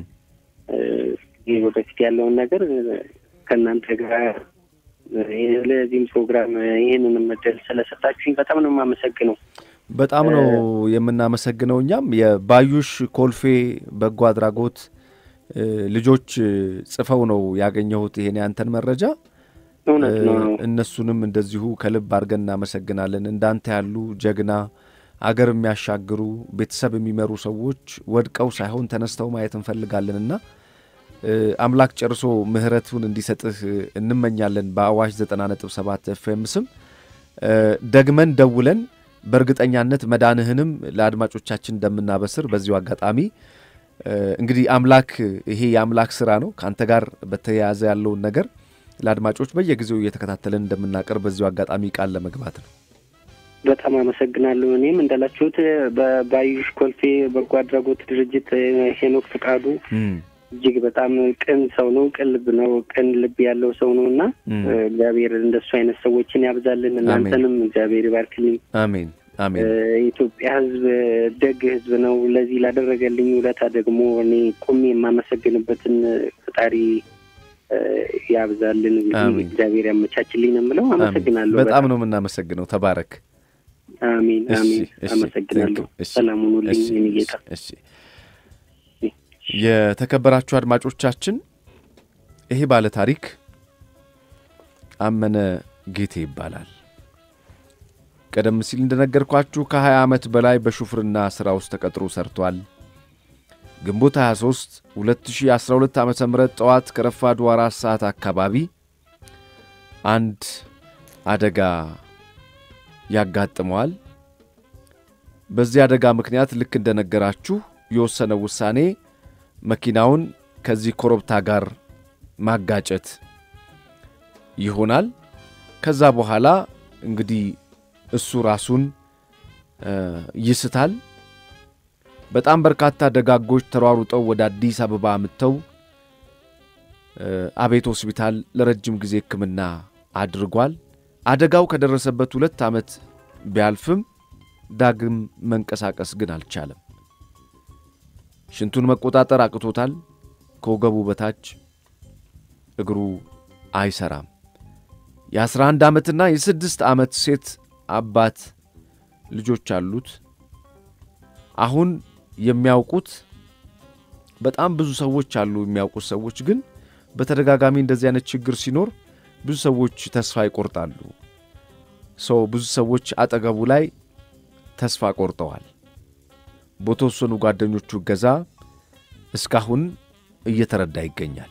ይህ ወደፊት ያለውን ነገር ከእናንተ ጋር ለዚህም ፕሮግራም ይህንን እድል ስለሰጣችሁኝ በጣም ነው የማመሰግነው። በጣም ነው የምናመሰግነው። እኛም የባዩሽ ኮልፌ በጎ አድራጎት ልጆች ጽፈው ነው ያገኘሁት ይሄን ያንተን መረጃ እነሱንም እንደዚሁ ከልብ አድርገን እናመሰግናለን። እንዳንተ ያሉ ጀግና አገር የሚያሻግሩ ቤተሰብ የሚመሩ ሰዎች ወድቀው ሳይሆን ተነስተው ማየት እንፈልጋለንና አምላክ ጨርሶ ምሕረቱን እንዲሰጥህ እንመኛለን። በአዋሽ 90.7 ኤፍኤም ስም ደግመን ደውለን በእርግጠኛነት መዳንህንም ለአድማጮቻችን እንደምናበስር በዚሁ አጋጣሚ እንግዲህ አምላክ ይሄ የአምላክ ስራ ነው። ከአንተ ጋር በተያያዘ ያለውን ነገር ለአድማጮች በየጊዜው እየተከታተለን እንደምናቀርብ በዚሁ አጋጣሚ ቃል ለመግባት ነው። በጣም አመሰግናለሁ። እኔም እንዳላችሁት በባዩሽ ኮልፌ በጎ አድራጎት ድርጅት ሄኖክ ፍቃዱ እጅግ በጣም ቅን ሰው ነው። ቅን ልብ ነው። ቅን ልብ ያለው ሰው ነው እና እግዚአብሔር እንደሱ አይነት ሰዎችን ያብዛልን። እናንተንም እግዚአብሔር ይባርክልኝ። አሜን አሜን። የኢትዮጵያ ሕዝብ ደግ ሕዝብ ነው። ለዚህ ላደረገልኝ ውለታ ደግሞ እኔ ቁሜ የማመሰግንበትን ፈጣሪ ያብዛልን። እግዚአብሔር ያመቻችልኝ ነው የምለው። አመሰግናለሁ። በጣም ነው የምናመሰግነው። ተባረክ። አሜን አሜን። አመሰግናለሁ። ሰላሙን ሁልኝ የኔ ጌታ። የተከበራችሁ አድማጮቻችን ይሄ ባለ ታሪክ አመነ ጌቴ ይባላል። ቀደም ሲል እንደነገርኳችሁ ከ20 ዓመት በላይ በሹፍርና ሥራ ውስጥ ተቀጥሮ ሰርቷል። ግንቦት 23 2012 ዓ ም ጠዋት ከረፋዱ አራት ሰዓት አካባቢ አንድ አደጋ ያጋጥመዋል። በዚህ አደጋ ምክንያት ልክ እንደነገራችሁ የወሰነው ውሳኔ መኪናውን ከዚህ ኮረብታ ጋር ማጋጨት ይሆናል። ከዛ በኋላ እንግዲህ እሱ ራሱን ይስታል። በጣም በርካታ ደጋጎች ተሯሩጠው ወደ አዲስ አበባ አምጥተው አቤት ሆስፒታል ለረጅም ጊዜ ሕክምና አድርጓል። አደጋው ከደረሰበት ሁለት ዓመት ቢያልፍም ዳግም መንቀሳቀስ ግን አልቻለም። ሽንቱን መቆጣጠር አቅቶታል። ከወገቡ በታች እግሩ አይሰራም። የአስራ አንድ ዓመትና የስድስት ዓመት ሴት አባት ልጆች አሉት። አሁን የሚያውቁት በጣም ብዙ ሰዎች አሉ። የሚያውቁት ሰዎች ግን በተደጋጋሚ እንደዚህ አይነት ችግር ሲኖር ብዙ ሰዎች ተስፋ ይቆርጣሉ። ሰው ብዙ ሰዎች አጠገቡ ላይ ተስፋ ቆርጠዋል። በተወሰኑ ጓደኞቹ እገዛ እስካሁን እየተረዳ ይገኛል።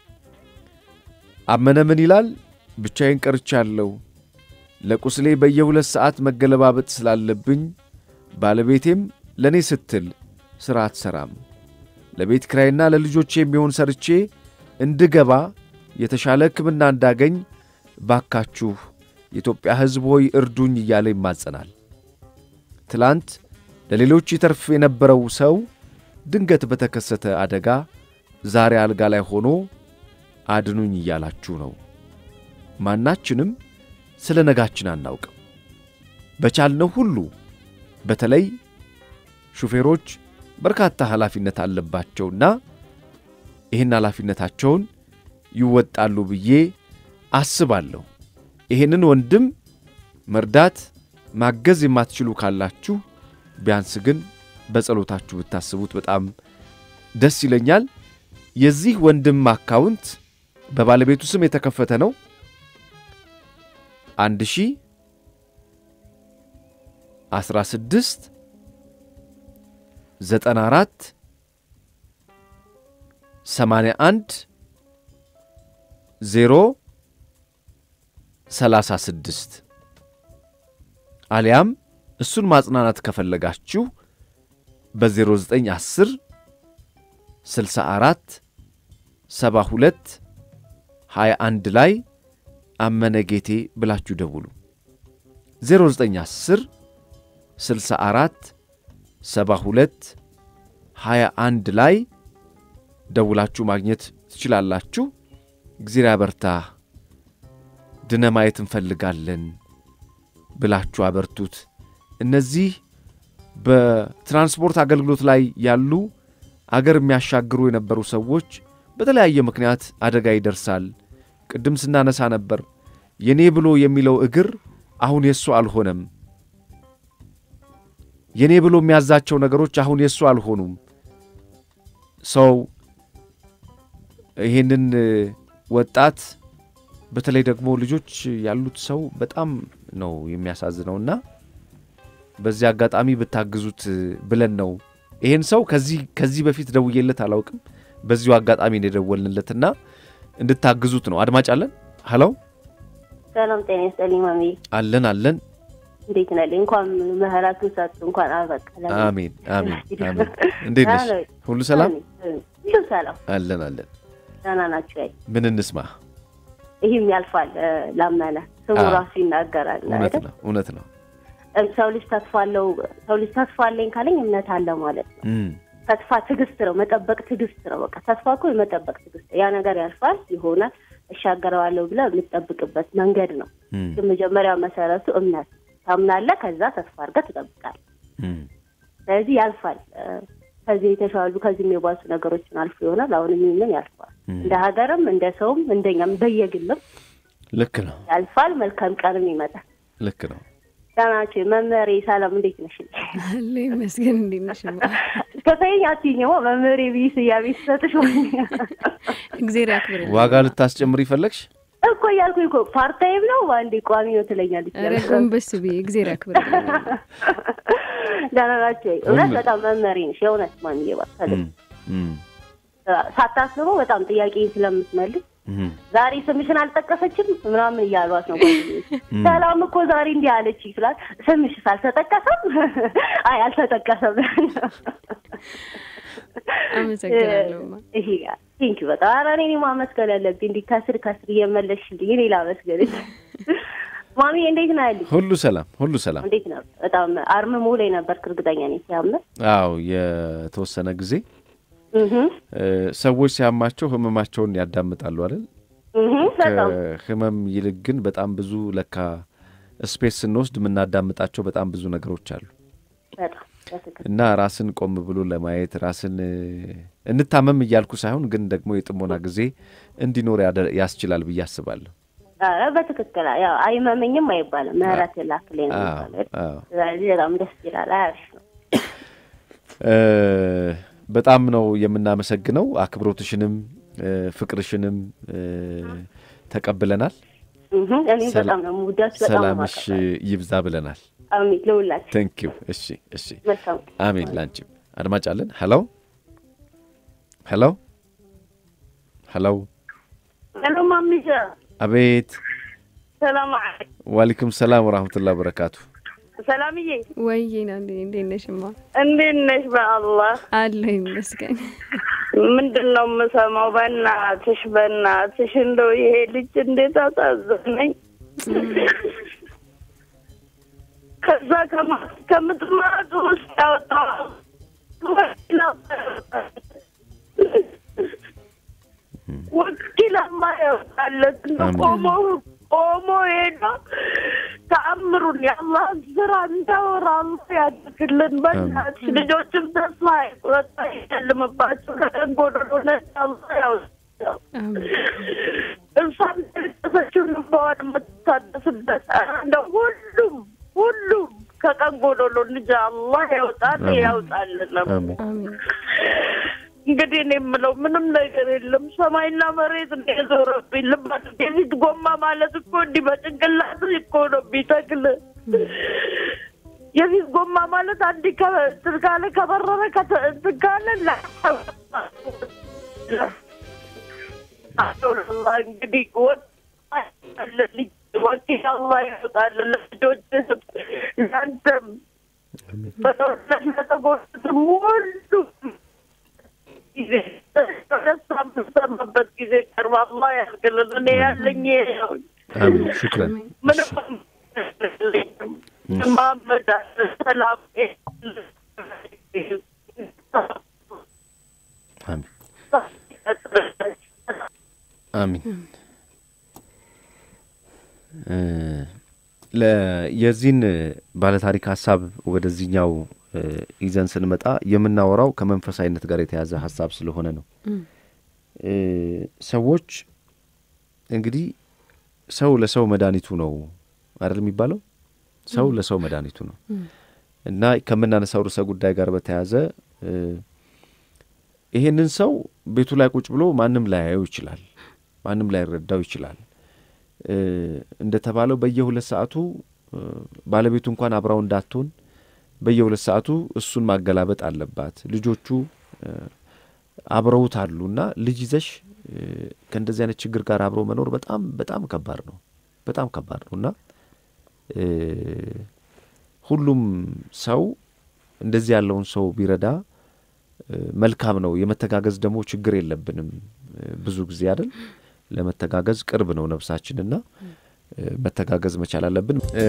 አመነ ምን ይላል? ብቻዬን ቀርቻለሁ። ለቁስሌ በየሁለት ሰዓት መገለባበጥ ስላለብኝ ባለቤቴም ለእኔ ስትል ሥራ አትሠራም። ለቤት ኪራይና ለልጆቼ የሚሆን ሰርቼ እንድገባ የተሻለ ሕክምና እንዳገኝ ባካችሁ የኢትዮጵያ ሕዝብ ሆይ እርዱኝ እያለ ይማጸናል። ትላንት ለሌሎች ይተርፍ የነበረው ሰው ድንገት በተከሰተ አደጋ ዛሬ አልጋ ላይ ሆኖ አድኑኝ እያላችሁ ነው። ማናችንም ስለ ነጋችን አናውቅም። በቻልነው ሁሉ በተለይ ሹፌሮች በርካታ ኃላፊነት አለባቸውና ይህን ኃላፊነታቸውን ይወጣሉ ብዬ አስባለሁ። ይህንን ወንድም መርዳት ማገዝ የማትችሉ ካላችሁ ቢያንስ ግን በጸሎታችሁ ብታስቡት በጣም ደስ ይለኛል። የዚህ ወንድም አካውንት በባለቤቱ ስም የተከፈተ ነው። አንድ ሺ አስራ ስድስት ዘጠና አራት ሰማንያ አንድ ዜሮ ሰላሳ ስድስት አሊያም እሱን ማጽናናት ከፈለጋችሁ በ0910 64 72 21 ላይ አመነ ጌቴ ብላችሁ ደውሉ። 0910 64 72 21 ላይ ደውላችሁ ማግኘት ትችላላችሁ። እግዚአብሔር ያበርታ፣ ድነ ማየት እንፈልጋለን ብላችሁ አበርቱት። እነዚህ በትራንስፖርት አገልግሎት ላይ ያሉ አገር የሚያሻግሩ የነበሩ ሰዎች በተለያየ ምክንያት አደጋ ይደርሳል። ቅድም ስናነሳ ነበር የኔ ብሎ የሚለው እግር አሁን የእሱ አልሆነም። የኔ ብሎ የሚያዛቸው ነገሮች አሁን የእሱ አልሆኑም። ሰው ይህንን ወጣት በተለይ ደግሞ ልጆች ያሉት ሰው በጣም ነው የሚያሳዝነውና በዚህ አጋጣሚ ብታግዙት ብለን ነው ይሄን ሰው ከዚህ ከዚህ በፊት ደውዬለት አላውቅም። በዚሁ አጋጣሚ ነው የደወልንለትና እንድታግዙት ነው። አድማጭ አለን። ሀለው ሰላም ጤና ይስጥልኝ ማሚ። አለን አለን። እንዴት ነህ? እንኳን ምህረቱ ሰጡ እንኳን አበቃ። አሜን አሜን አሜን። እንዴት ነሽ? ሁሉ ሰላም? ሁሉ ሰላም አለን አለን። ደህና ናችሁ? አይ ምን እንስማ? ይህም ያልፋል ላመነ ስሙ አዎ። ራሱ ይናገራል እውነት አይደል? ነው እውነት ነው። ሰው ልጅ ተስፋ አለው ሰው ልጅ ተስፋ አለኝ ካለኝ እምነት አለ ማለት ነው። እም፣ ተስፋ ትዕግስት ነው፣ መጠበቅ ትዕግስት ነው። በቃ ተስፋ እኮ የመጠበቅ ትዕግስት፣ ያ ነገር ያልፋል ይሆናል እሻገረዋለሁ ብለህ የምትጠብቅበት መንገድ ነው። እም፣ ግን መጀመሪያ መሰረቱ እምነት ታምናለህ፣ ከዛ ተስፋ አድርገህ ትጠብቃለህ። እም፣ ስለዚህ ያልፋል። እ፣ ከዚህ የተሻሉ ከዚህም የባሱ ነገሮችን አልፎ ይሆናል። አሁንም ይህንን ያልፋል። እም። እንደ ሀገርም እንደ ሰውም እንደኛም በየግልም ልክ ነው ያልፋል። መልካም ቀንም ይመጣል። ልክ ነው። ዳናቸው መምህሬ ሰላም እንዴት ነሽ? አለ ይመስገን። እንዴት ነሽ? ከሰይኝ አትይኝማ መምህሬ ብዬ ስያሜ ስሰጥሽ እግዜር ያክብርልኝ። ዋጋ ልታስጨምር ይፈለግሽ? እኮ እያልኩኝ እኮ ፓርታይም ነው በአንዴ ቋሚ ነው ትለኛለች። ኧረ ጎንበስ ብዬ እግዜር ያክብርልኝ። ደህና ናቸው። እውነት ሁሉ- በጣም መምህሬ ነሽ የእውነት ማንዬ ባታለ እም፣ እም፣ ሳታስበው በጣም ጥያቄ ስለምትመልስ እም፣ ዛሬ ስምሽን አልጠቀሰችም ምናምን እያሏት ነው ጓደኞች። እም። ሰላም እኮ ዛሬ እንዲህ አለች ይችላል። ስምሽስ አልተጠቀሰም? አይ አልተጠቀሰም። አመሰግናለሁ። ማ ይሄ ቴንኪ በጣም ኧረ እኔ ማመስገን ያለብኝ እንዲህ ከስር ከስር እየመለስሽልኝ እኔ ላመስገንሽ። ማሚ እንዴት ነው ያለሽ? ሁሉ ሰላም ሁሉ ሰላም። እንዴት ነው? በጣም አርምሞ ላይ ነበርክ እርግጠኛ ነኝ ሲያምር። አዎ የተወሰነ ጊዜ እህ እ፣ ሰዎች ሲያማቸው ህመማቸውን ያዳምጣሉ አይደል? እህ በጣም ከህመም ይልቅ ግን በጣም ብዙ ለካ ስፔስ ስንወስድ የምናዳምጣቸው በጣም ብዙ ነገሮች አሉ በጣም በትክክል እና ራስን ቆም ብሎ ለማየት ራስን እ፣ እንታመም እያልኩ ሳይሆን ግን ደግሞ የጥሞና ጊዜ እንዲኖር ያደ- ያስችላል ብዬ አስባለሁ። ኧረ በትክክል ያው አይመመኝም አይባልም ምህረት ላክልኝ ነው አዎ የሚባለው። አዎ ስለዚህ በጣም ደስ ይላል። አሪፍ ነው። እ፣ በጣም ነው የምናመሰግነው። አክብሮትሽንም እ፣ ፍቅርሽንም እ፣ ተቀብለናል። እህ እኔም ሰላ- በጣም ነው የምወዳችሁ። በጣም ነው ሰላምሽ የማከብራችሁ። ይብዛ ብለናል። አሜን ለሁላችሁ ቴንክ ዩ። እሺ እሺ፣ መልካም አሜን። ላንቺም አድማጭ አለን። ሄሎ ሄሎ ሄሎ፣ ሄሎ ማሚሻ አቤት። ሰላም አለይኩም። ዋሊኩም ሰላም ወራህመቱላህ በረካቱ። ሰላምዬ ወይዬ ና እንዴት ነሽማ? እንዴት ነሽ? በአላህ አለሁ ይመስገን። ምንድን ነው የምሰማው? በእናትሽ በእናትሽ እንደው ይሄ ልጅ እንዴት አሳዘነኝ። ከዛ ከማ- ከምጥማጡ ውስጥ ያወጣው ወኪላማ ያወጣለት ነው አሜን። ቆሞ ቆሞ ሄዶ ተአምሩን የአላህን ስራ እንዳወራ አላህ ያድርግልን። በእናትሽ ልጆችም ተስፋ አይቁረጥ፣ አይጨልምባቸው ከደንጎዶሎ ነጭ አላህ ያውጣው። አሜን። እሷም ያለቀሰችውን እንባዋን የምትታደስበት እንደው ሁሉም ሁሉም ከቀን ጎዶሎ ልጅ አላህ ያውጣል አሜን። ያውጣልን። አሜን አሜን እንግዲህ እኔ የምለው ምንም ነገር የለም። ሰማይና መሬት ነው የዞረብኝ። ልባት የፊት ጎማ ማለት እኮ እንዲህ በጭንቅላት እኮ ነው የሚተክል። የፊት ጎማ ማለት አንድ እንትን ካለ ከበረረ ከተ- እንትን ካለ ላ- አላህ እንግዲህ ወ- ልጅ ወኪል አላህ ያወጣልን ለልጆች ለአንተም በጦርነት ለተጎዱትም ሁሉ ጊዜ ደስታ የምሰማበት ጊዜ ቀርባ አላህ ያድርግልን። እኔ ያለኝ ይሄ ነው። አሜን ሹክረን ምንም የለኝም። መሐመድ ሰላም አሜን አሚን እ ለ- የዚህን ባለታሪክ ሀሳብ ወደዚህኛው እ ይዘን ስንመጣ የምናወራው ከመንፈሳዊነት ጋር የተያዘ ሀሳብ ስለሆነ ነው። እ ሰዎች እንግዲህ ሰው ለሰው መድኃኒቱ ነው አይደል የሚባለው? ሰው ለሰው መድኃኒቱ ነው እና ከምናነሳው ርዕሰ ጉዳይ ጋር በተያያዘ እ ይሄንን ሰው ቤቱ ላይ ቁጭ ብሎ ማንም ላያየው ይችላል፣ ማንም ላይረዳው ይችላል። እ እንደተባለው በየሁለት ሰዓቱ እ ባለቤቱ እንኳን አብራው እንዳትሆን በየሁለት ሰዓቱ እሱን ማገላበጥ አለባት። ልጆቹ እ አብረውት አሉና ልጅ ይዘሽ እ ከእንደዚህ አይነት ችግር ጋር አብሮ መኖር በጣም በጣም ከባድ ነው፣ በጣም ከባድ ነው እና እ ሁሉም ሰው እንደዚህ ያለውን ሰው ቢረዳ እ መልካም ነው። የመተጋገዝ ደግሞ ችግር የለብንም እ ብዙ ጊዜ አይደል ለመተጋገዝ ቅርብ ነው ነፍሳችንና እ መተጋገዝ መቻል አለብን። እ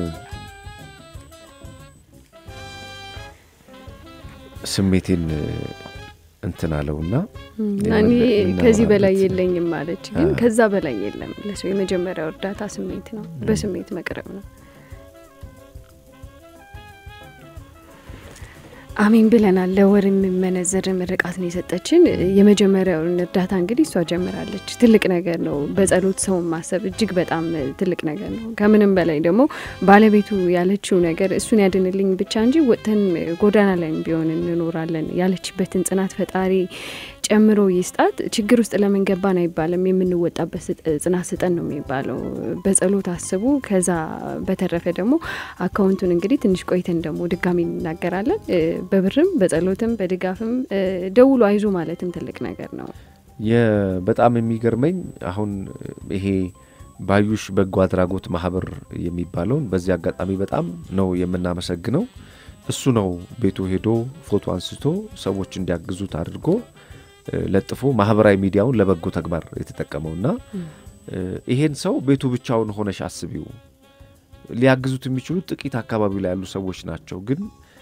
ስሜቴን እ እንትን አለውና እኔ የምን- ከዚህ በላይ የምናወራበት- የለኝም ማለች፣ ግን አ- ከዛ በላይ የለም። ለሰው የመጀመሪያው እርዳታ ስሜት ነው፣ በስሜት መቅረብ ነው። አሜን ብለናል። ለወር የሚመነዘር ምርቃት ነው የሰጠችን። የመጀመሪያውን እርዳታ እንግዲህ እሷ ጀምራለች። ትልቅ ነገር ነው። በጸሎት ሰውን ማሰብ እጅግ በጣም ትልቅ ነገር ነው። ከምንም በላይ ደግሞ ባለቤቱ ያለችው ነገር እሱን ያድንልኝ ብቻ እንጂ ወጥተን ጎዳና ላይ ቢሆን እንኖራለን ያለችበትን ጽናት ፈጣሪ ጨምሮ ይስጣት። ችግር ውስጥ ለምን ገባን አይባልም። የምንወጣበት ስጥ- ጽናት ስጠን ነው የሚባለው። በጸሎት አስቡ። ከዛ በተረፈ ደግሞ አካውንቱን እንግዲህ ትንሽ ቆይተን ደግሞ ድጋሚ እንናገራለን። እ፣ በብርም በጸሎትም በድጋፍም እ፣ ደውሎ አይዞ ማለትም ትልቅ ነገር ነው። የ- በጣም የሚገርመኝ አሁን ይሄ ባዩሽ በጎ አድራጎት ማህበር የሚባለውን በዚህ አጋጣሚ በጣም ነው የምናመሰግነው። እሱ ነው ቤቱ ሄዶ ፎቶ አንስቶ ሰዎች እንዲያግዙት አድርጎ እ፣ ለጥፎ ማህበራዊ ሚዲያውን ለበጎ ተግባር የተጠቀመውና እ፣ ይሄን ሰው ቤቱ ብቻውን ሆነሽ አስቢው። ሊያግዙት የሚችሉት ጥቂት አካባቢው ላይ ያሉ ሰዎች ናቸው ግን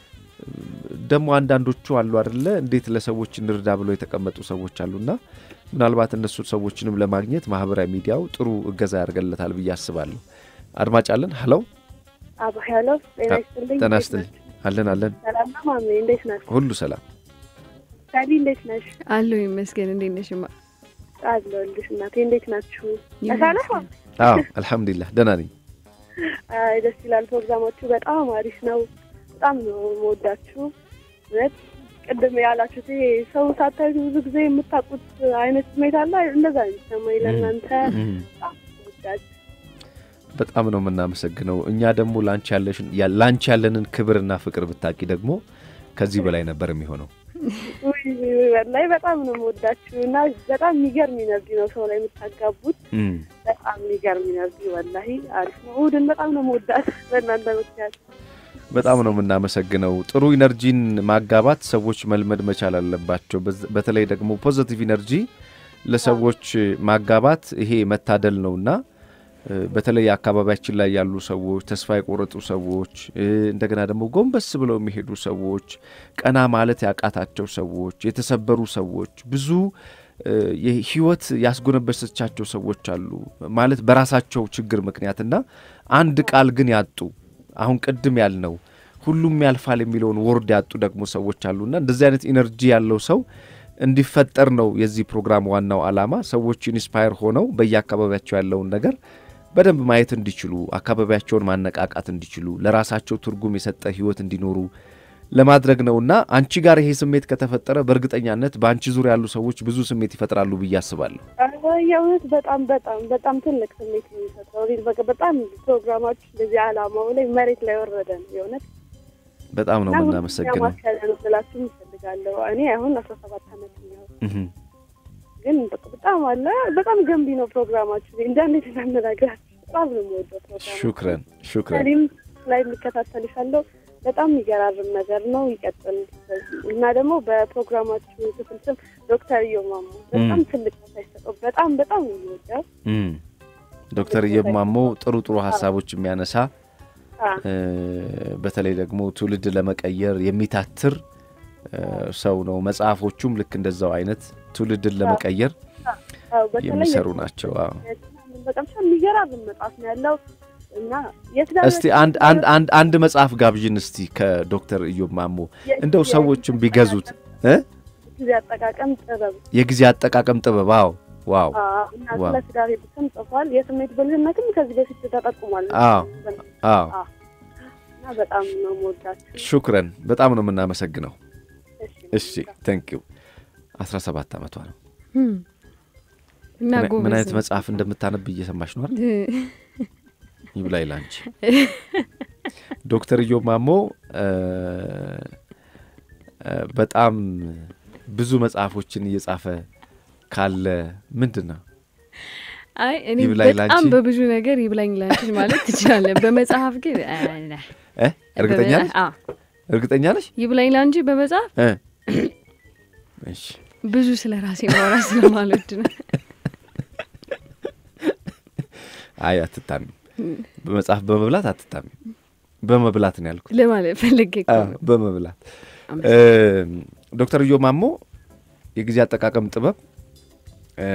ደግሞ አንዳንዶቹ አሉ አደለ እንዴት ለሰዎች እንርዳ ብለው የተቀመጡ ሰዎች አሉና ምናልባት እነሱ ሰዎችንም ለማግኘት ማህበራዊ ሚዲያው ጥሩ እገዛ ያደርገለታል ብዬ አስባለሁ። አድማጭ አለን። ሀለው አቡ ሄሎ፣ ጤና ይስጥልኝ። ጤና ይስጥልኝ። አለን አለን፣ ሰላም ነው ማሜ፣ እንዴት ናችሁ? ሁሉ ሰላም። ሳሊ እንዴት ነሽ? አለው ይመስገን። እንዴት ነሽ? ማ አለሁልሽ እናቴ፣ እንዴት ናችሁ? ተሻለሽ? አዎ አልሐምዱሊላህ ደህና ነኝ። አይ ደስ ይላል። ፕሮግራማችሁ በጣም አሪፍ ነው። በጣም ነው የምወዳችሁ። እውነት ቅድም ያላችሁት ይሄ ሰው ሳታዩ ብዙ ጊዜ የምታውቁት አይነት ስሜት አለ። እንደዛ ነው የሚሰማኝ ለእናንተ እም፣ በጣም ወዳችሁ በጣም ነው የምናመሰግነው። እኛ ደግሞ ላንቺ ያለሽን ያ- ላንቺ ያለንን ክብርና ፍቅር ብታቂ ደግሞ ከዚህ በላይ ነበር የሚሆነው። ላይ በጣም ነው የምወዳችሁ እና በጣም የሚገርም ኢነርጂ ነው ሰው ላይ የምታጋቡት። እም፣ በጣም የሚገርም ኢነርጂ ወላሂ አሪፍ ነው። እሑድን በጣም ነው የምወዳት በእናንተ ምክንያት። በጣም ነው የምናመሰግነው። ጥሩ ኢነርጂን ማጋባት ሰዎች መልመድ መቻል አለባቸው። በዝ- በተለይ ደግሞ ፖዘቲቭ ኢነርጂ ለሰዎች ማጋባት ይሄ መታደል ነውና እ፣ በተለይ አካባቢያችን ላይ ያሉ ሰዎች፣ ተስፋ የቆረጡ ሰዎች፣ እ፣ እንደገና ደግሞ ጎንበስ ብለው የሚሄዱ ሰዎች፣ ቀና ማለት ያቃታቸው ሰዎች፣ የተሰበሩ ሰዎች፣ ብዙ እ፣ የህይወት ያስጎነበሰቻቸው ሰዎች አሉ ማለት በራሳቸው ችግር ምክንያትና አንድ ቃል ግን ያጡ አሁን ቅድም ያልነው ሁሉም ያልፋል የሚለውን ወርድ ያጡ ደግሞ ሰዎች አሉና እንደዚህ አይነት ኢነርጂ ያለው ሰው እንዲፈጠር ነው የዚህ ፕሮግራም ዋናው ዓላማ። ሰዎች ኢንስፓየር ሆነው በየአካባቢያቸው ያለውን ነገር በደንብ ማየት እንዲችሉ፣ አካባቢያቸውን ማነቃቃት እንዲችሉ፣ ለራሳቸው ትርጉም የሰጠ ህይወት እንዲኖሩ ለማድረግ ነውና አንቺ ጋር ይሄ ስሜት ከተፈጠረ በእርግጠኛነት በአንቺ ዙሪያ ያሉ ሰዎች ብዙ ስሜት ይፈጥራሉ ብዬ አስባለሁ። የእውነት በጣም በጣም በጣም ትልቅ ስሜት ነው የሚፈጥረው። በቃ በጣም ፕሮግራማችሁ እንደዚህ አላማው ላይ መሬት ላይ ወረደ ነው የእውነት በጣም ነው እና ሁለተኛ የምናመሰግነው። ማስያዘ ነው ስላችሁ እፈልጋለሁ። እኔ አሁን አስራ ሰባት አመት ነው እህ ግን በቃ በጣም አለ በጣም ገንቢ ነው ፕሮግራማችሁ። እንደ እንዴት እናነጋግራችሁ በጣም ነው የምወደው ፕሮግራም። ሹክረን ሹክረን። እኔም ላይ የሚከታተልሻለሁ በጣም የሚገራርም ነገር ነው። ይቀጥል እና ደግሞ በፕሮግራማችሁ ክፍል ስም ዶክተር እዮማሞ በጣም ትልቅ ቦታ ይሰጠው። በጣም በጣም ነው የሚወደው እም ዶክተር እየማሞ ጥሩ ጥሩ ሀሳቦች የሚያነሳ አ፣ እ፣ በተለይ ደግሞ ትውልድ ለመቀየር የሚታትር እ፣ ሰው ነው። መጽሐፎቹም ልክ እንደዛው አይነት ትውልድን ለመቀየር አዎ፣ በተለይ የሚሰሩ ናቸው። አዎ። በጣም የሚገራርም መጽሐፍ ነው ያለው እና የትዳር እስቲ አንድ አንድ አንድ አንድ መጽሐፍ ጋብዥን እስቲ ከዶክተር ኢዮብ ማሞ እንደው ሰዎችም ቢገዙት እ ጊዜ አጠቃቀም ጥበብ የጊዜ አጠቃቀም ጥበብ። አዎ ዋው አዎ፣ እና ዋው። ስለ ትዳር ብትም ጽፏል። የስሜት ብልህነትም ከዚህ በፊት ተጠቁሟል። አዎ አዎ እና በጣም ነው የምወዳቸው። ሹክረን በጣም ነው የምናመሰግነው። እሺ እሺ ቴንክ ዩ። አስራ ሰባት ዓመቷ ነው። እም። እና ምን- ምን ጎበዝ አይነት ነው። መጽሐፍ እንደምታነብ እየሰማሽ ነው አይደል? ይብላኝ ላንቺ። ዶክተር ኢዮብ ማሞ እ፣ እ፣ በጣም ብዙ መጽሐፎችን እየጻፈ ካለ ምንድን ነው አይ እኔ ይብላኝ በጣም ላንቺ? በብዙ ነገር ይብላኝ ላንቺ ማለት ትችላለህ። በመጽሐፍ ግን አ፣ ና። እ? እርግጠኛ ነሽ? አዎ፣ እርግጠኛ ነሽ? ይብላኝ ላንቺ በመጽሐፍ እ? እሺ ብዙ ስለ ራሴ ማውራት ስለማልወድ ነው። አይ አትታሚም። በመጽሐፍ በመብላት አትታሚም። በመብላት ነው ያልኩት። ለማለት ፈልጌ እኮ አዎ፣ ነው። በመብላት እ፣ ዶክተር ኢዮብ ማሞ የጊዜ አጠቃቀም ጥበብ እ፣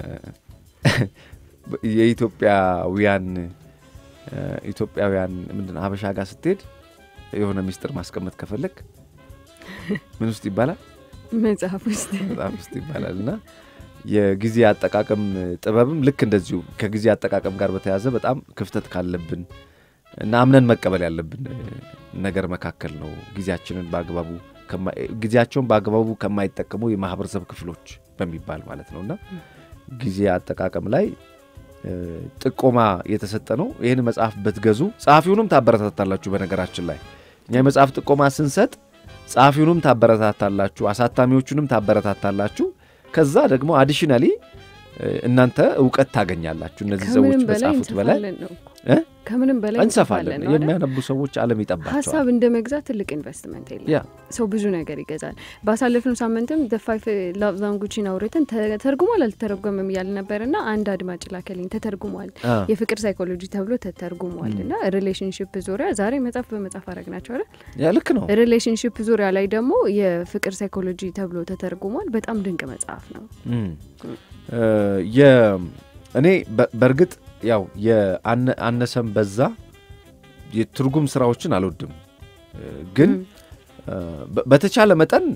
የኢትዮጵያውያን እ፣ ኢትዮጵያውያን ምንድን ነው ሀበሻ ጋር ስትሄድ የሆነ ሚስጥር ማስቀመጥ ከፈለግ ምን ውስጥ ይባላል መጽሐፍ ውስጥ በጣም ውስጥ ይባላል እና የጊዜ አጠቃቀም ጥበብም ልክ እንደዚሁ ከጊዜ አጠቃቀም ጋር በተያያዘ በጣም ክፍተት ካለብን እና አምነን መቀበል ያለብን እ፣ ነገር መካከል ነው። ጊዜያችንን በአግባቡ ከማ- ጊዜያቸውን በአግባቡ ከማይጠቀሙ የማህበረሰብ ክፍሎች በሚባል ማለት ነው እና ጊዜ አጠቃቀም ላይ እ፣ ጥቆማ የተሰጠ ነው። ይህን መጽሐፍ ብትገዙ ጸሐፊውንም ታበረታታላችሁ። በነገራችን ላይ እኛ የመጽሐፍ ጥቆማ ስንሰጥ ጸሐፊውንም ታበረታታላችሁ፣ አሳታሚዎቹንም ታበረታታላችሁ። ከዛ ደግሞ አዲሽናሊ እናንተ እውቀት ታገኛላችሁ። እነዚህ ሰዎች ከምንም በላይ በጻፉት በላይ እንሰፋለን ነው እኮ። እ? ከምንም በላይ እንሰፋለን። እንሰፋለን ነው አይደል? የሚያነቡ ሰዎች ዓለም ይጠባቸዋል። ሀሳብ እንደ መግዛት ትልቅ ኢንቨስትመንት የለም። ያ ሰው ብዙ ነገር ይገዛል። ባሳለፍነው ሳምንትም ዘ ፋይቭ ላቭ ላንጉጅን አውርተን ተተርጉሟል አልተተረጎመም እያል ነበር እና አንድ አድማጭ ላከልኝ ተተርጉሟል፣ አ፣ የፍቅር ሳይኮሎጂ ተብሎ ተተርጉሟል እና ሪሌሽንሽፕ ዙሪያ ዛሬ መጽሐፍ በመጽሐፍ አረግ ናቸው አይደል? ያ ልክ ነው። ሪሌሽንሽፕ ዙሪያ ላይ ደግሞ የፍቅር ሳይኮሎጂ ተብሎ ተተርጉሟል። በጣም ድንቅ መጽሐፍ ነው። እም። እ፣ የ- እኔ በ- በእርግጥ ያው የአነሰም በዛ የትርጉም ስራዎችን አልወድም እ፣ ግን እ፣ በ- በተቻለ መጠን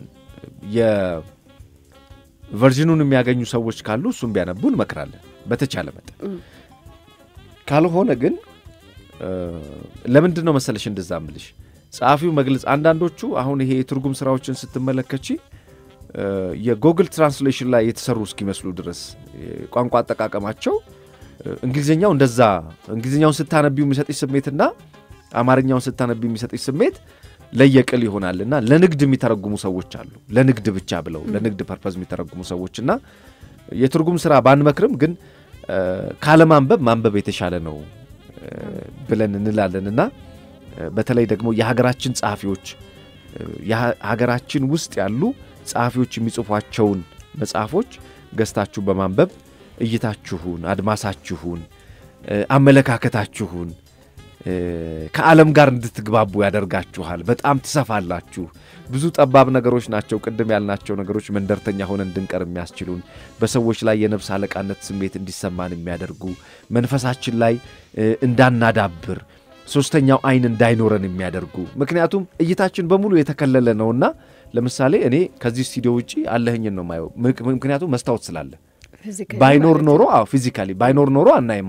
የቨርዥኑን የሚያገኙ ሰዎች ካሉ እሱም ቢያነቡ እንመክራለን። በተቻለ መጠን እም። ካልሆነ ግን እ፣ ለምንድን ነው መሰለሽ እንደዛ ምልሽ ጸሐፊው መግለጽ አንዳንዶቹ አሁን ይሄ የትርጉም ስራዎችን ስትመለከቺ እ፣ የጎግል ትራንስሌሽን ላይ የተሰሩ እስኪመስሉ ድረስ ቋንቋ አጠቃቀማቸው እ፣ እንግሊዝኛው እንደዛ እንግሊዝኛውን ስታነቢው የሚሰጥሽ ስሜትና አማርኛውን ስታነቢው የሚሰጥሽ ስሜት ለየቅል ይሆናል እና ለንግድ የሚተረጉሙ ሰዎች አሉ። ለንግድ ብቻ ብለው ለንግድ ፐርፐዝ የሚተረጉሙ ሰዎች እና የትርጉም ስራ ባንመክርም ግን እ፣ ካለማንበብ ማንበብ የተሻለ ነው እ፣ ብለን እንላለን እና እ፣ በተለይ ደግሞ የሀገራችን ጸሐፊዎች እ፣ የሀገራችን ውስጥ ያሉ ጸሐፊዎች የሚጽፏቸውን መጽሐፎች ገዝታችሁ በማንበብ እይታችሁን፣ አድማሳችሁን፣ እ፣ አመለካከታችሁን እ፣ ከዓለም ጋር እንድትግባቡ ያደርጋችኋል። በጣም ትሰፋላችሁ። ብዙ ጠባብ ነገሮች ናቸው ቅድም ያልናቸው ነገሮች መንደርተኛ ሆነን እንድንቀር የሚያስችሉን በሰዎች ላይ የነፍስ አለቃነት ስሜት እንዲሰማን የሚያደርጉ መንፈሳችን ላይ እ፣ እንዳናዳብር ሶስተኛው አይን እንዳይኖረን የሚያደርጉ ምክንያቱም እይታችን በሙሉ የተከለለ ነውና ለምሳሌ እኔ ከዚህ ስቱዲዮ ውጪ አለህኝን ነው ማየው ምክንያቱም መስታወት ስላለ ፊዚካሊ ባይኖር ማለት ኖሮ ነው። አዎ ፊዚካሊ ባይኖር ኖሮ አናይም አይደል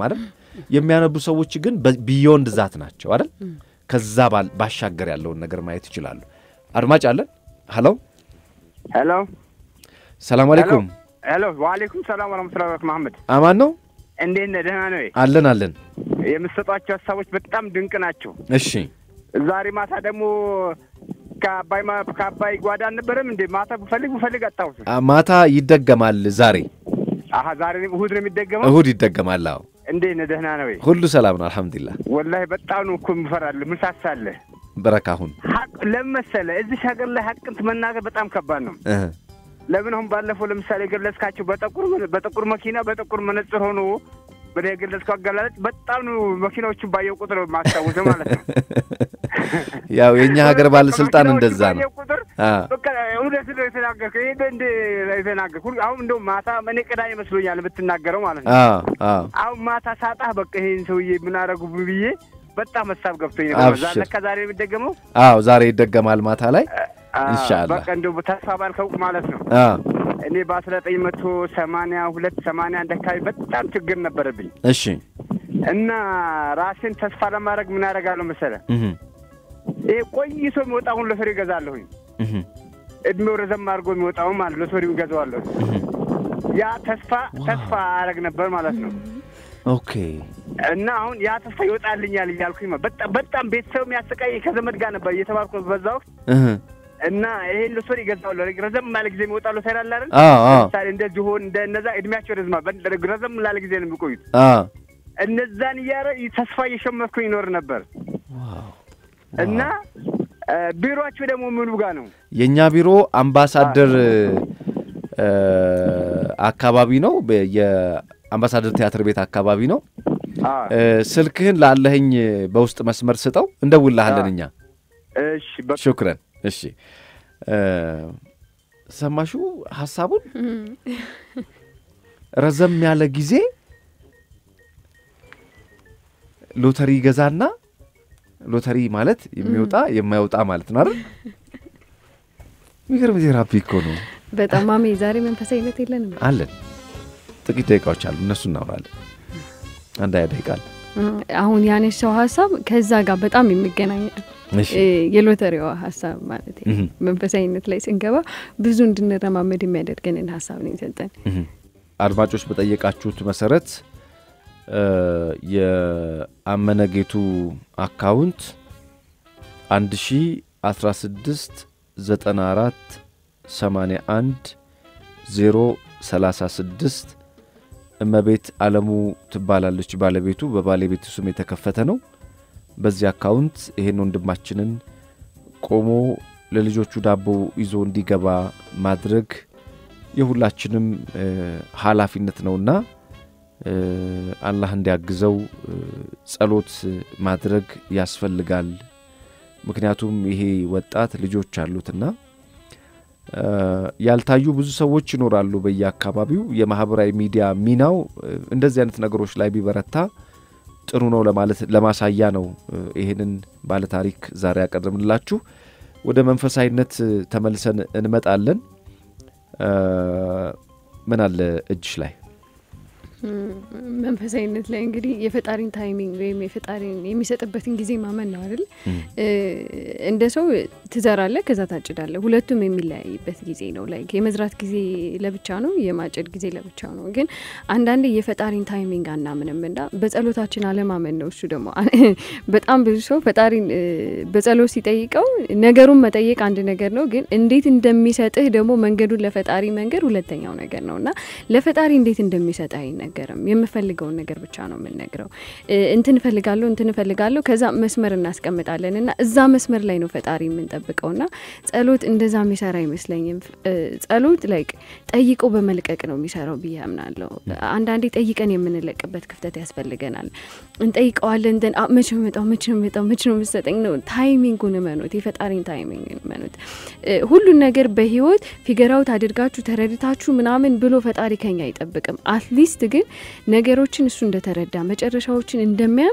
የሚያነቡ ሰዎች ግን ቢዮንድ ዛት ናቸው አይደል? ከዛ ባሻገር ያለውን ነገር ማየት ይችላሉ። አድማጭ አለን። ሀሎ ሄሎ፣ ሰላም አለይኩም። ሄሎ፣ ዋሌኩም ሰላም ወረመቱላ በረካቱ። መሐመድ አማን ነው? እንዴት ነህ? ደህና ነው? አለን አለን። የምትሰጧቸው ሀሳቦች በጣም ድንቅ ናቸው። እሺ፣ ዛሬ ማታ ደግሞ ከአባይ ከአባይ ጓዳ አልነበረም እንዴ? ማታ ብፈልግ ብፈልግ አጣሁት። ማታ ይደገማል ዛሬ። አሀ ዛሬ እሁድ ነው የሚደገመው? እሁድ ይደገማል። አዎ። እንዴት ነህ? ደህና ነው? ሁሉ ሰላም ነው አልሐምዱሊላህ። ወላሂ በጣም ነው እኮ የምፈራልህ። ምን ሳሳለህ በረካ አሁን ሀቅ ለምን መሰለህ እዚህ ሀገር ላይ ሀቅን መናገር በጣም ከባድ ነው። ለምን አሁን ባለፈው ለምሳሌ የገለጽካቸው በጠቁር በጥቁር መኪና በጥቁር መነጽር ሆኖ ወደ የገለጽከው አገላለጽ በጣም ነው መኪናዎቹን ባየው ቁጥር ማስታወሰው ማለት ነው። ያው የእኛ ሀገር ባለስልጣን እንደዛ ነው። ባየው ቁጥር በቃ እውነት ነው የተናገርከው። ይሄ እንደ የተናገርኩ አሁን እንደው ማታ እኔ ቅዳሜ መስሎኛል የምትናገረው ማለት ነው። አሁን ማታ ሳጣህ በቃ ይሄን ሰውዬ ምን አደረጉ ብዬ በጣም ሀሳብ ገብቶኝ ነበር። ለካ ዛሬ የሚደገመው? አዎ ዛሬ ይደገማል ማታ ላይ ኢንሻአላህ። በቃ እንደው ተስፋ ባልከው ማለት ነው። እኔ በአስራ ዘጠኝ መቶ ሰማንያ ሁለት ሰማንያ አንድ አካባቢ በጣም ችግር ነበረብኝ። እሺ። እና ራሴን ተስፋ ለማድረግ ምን አደርጋለሁ መሰለህ? ይሄ ቆይቶ የሚወጣውን ሎተሪ እገዛለሁኝ። እድሜው ረዘም አድርጎ የሚወጣውን ማለት ሎተሪውን እገዛዋለሁ። ያ ተስፋ ተስፋ አደርግ ነበር ማለት ነው። ኦኬ እና አሁን ያ ተስፋ ይወጣልኛል እያልኩኝ በጣም በጣም ቤተሰብ የሚያሰቃይ ከዘመድ ጋር ነበር እየተባልኩ በዛ ወቅት እና ይሄን ሎተሪ ይገዛዋለሁ። ረዘም ያለ ጊዜ የሚወጣ ሎተሪ አለ አይደል? ለምሳሌ እንደዚህ ሆን እንደ እነዛ እድሜያቸው ረዝማል። ረዘም ላለ ጊዜ ነው የሚቆዩት። እነዛን እያረ ተስፋ እየሸመትኩኝ ይኖር ነበር እና ቢሮቸው ደግሞ ምኑ ጋር ነው? የእኛ ቢሮ አምባሳደር አካባቢ ነው። የአምባሳደር ቲያትር ቤት አካባቢ ነው። ስልክህን ላለህኝ በውስጥ መስመር ስጠው፣ እንደውልሃለን እኛ። እሺ፣ ሹክረን። እሺ፣ ሰማሹ ሀሳቡን ረዘም ያለ ጊዜ ሎተሪ ይገዛና ሎተሪ ማለት የሚወጣ የማይወጣ ማለት ነው አይደል? የሚገርም ቴራፒ እኮ ነው። በጣም ማሜ፣ ዛሬ መንፈሳዊነት የለንም አለን። ጥቂት ደቂቃዎች አሉ፣ እነሱ እናውራለን። አንድ ሀያ ደቂቃ አለ። አሁን ያነሳው ሀሳብ ከዛ ጋር በጣም የሚገናኝ የሎተሪዋ ሀሳብ ማለት መንፈሳዊነት ላይ ስንገባ ብዙ እንድንረማመድ የሚያደርገንን ሀሳብ ነው የሰጠን። አድማጮች በጠየቃችሁት መሰረት የአመነጌቱ አካውንት አንድ ሺ አስራ ስድስት ዘጠና አራት ሰማንያ አንድ ዜሮ ሰላሳ ስድስት እመቤት አለሙ ትባላለች ባለቤቱ። በባለቤቱ ስም የተከፈተ ነው። በዚህ አካውንት ይሄን ወንድማችንን ቆሞ ለልጆቹ ዳቦ ይዞ እንዲገባ ማድረግ የሁላችንም ኃላፊነት ነውና አላህ እንዲያግዘው ጸሎት ማድረግ ያስፈልጋል። ምክንያቱም ይሄ ወጣት ልጆች አሉትና ያልታዩ ብዙ ሰዎች ይኖራሉ በየአካባቢው። የማህበራዊ ሚዲያ ሚናው እንደዚህ አይነት ነገሮች ላይ ቢበረታ ጥሩ ነው ለማለት ለማሳያ ነው ይሄንን ባለታሪክ ዛሬ ያቀርብንላችሁ። ወደ መንፈሳዊነት ተመልሰን እንመጣለን። ምን አለ እጅሽ ላይ መንፈሳዊነት ላይ እንግዲህ የፈጣሪን ታይሚንግ ወይም የፈጣሪን የሚሰጥበትን ጊዜ ማመን ነው አይደል? እንደ ሰው ትዘራለህ፣ ከዛ ታጭዳለህ። ሁለቱም የሚለያይበት ጊዜ ነው። ላይ የመዝራት ጊዜ ለብቻ ነው፣ የማጨድ ጊዜ ለብቻ ነው። ግን አንዳንዴ የፈጣሪን ታይሚንግ አናምንም እና በጸሎታችን አለማመን ነው። እሱ ደግሞ በጣም ብዙ ሰው ፈጣሪን በጸሎት ሲጠይቀው ነገሩን መጠየቅ አንድ ነገር ነው፣ ግን እንዴት እንደሚሰጥህ ደግሞ መንገዱን ለፈጣሪ መንገድ ሁለተኛው ነገር ነው እና ለፈጣሪ እንዴት እንደሚሰጥ አይነ አይነገርም። የምፈልገውን ነገር ብቻ ነው የምንነግረው። እንትን እፈልጋለሁ እንትን እፈልጋለሁ ከዛ መስመር እናስቀምጣለን እና እዛ መስመር ላይ ነው ፈጣሪ የምንጠብቀው እና ጸሎት እንደዛ የሚሰራ አይመስለኝም። ጸሎት ላይክ ጠይቆ በመልቀቅ ነው የሚሰራው ብዬ አምናለሁ። አንዳንዴ ጠይቀን የምንለቅበት ክፍተት ያስፈልገናል። እንጠይቀዋለን እንትን መቼ ነው የሚመጣው መቼ ነው የሚመጣው መቼ ነው የምትሰጠኝ ነው። ታይሚንጉን እመኑት፣ የፈጣሪን ታይሚንግ እመኑት። ሁሉን ነገር በህይወት ፊገራውት አድርጋችሁ ተረድታችሁ ምናምን ብሎ ፈጣሪ ከኛ አይጠብቅም። አትሊስት ግን ነገሮችን እሱ እንደተረዳ መጨረሻዎችን እንደሚያምቅ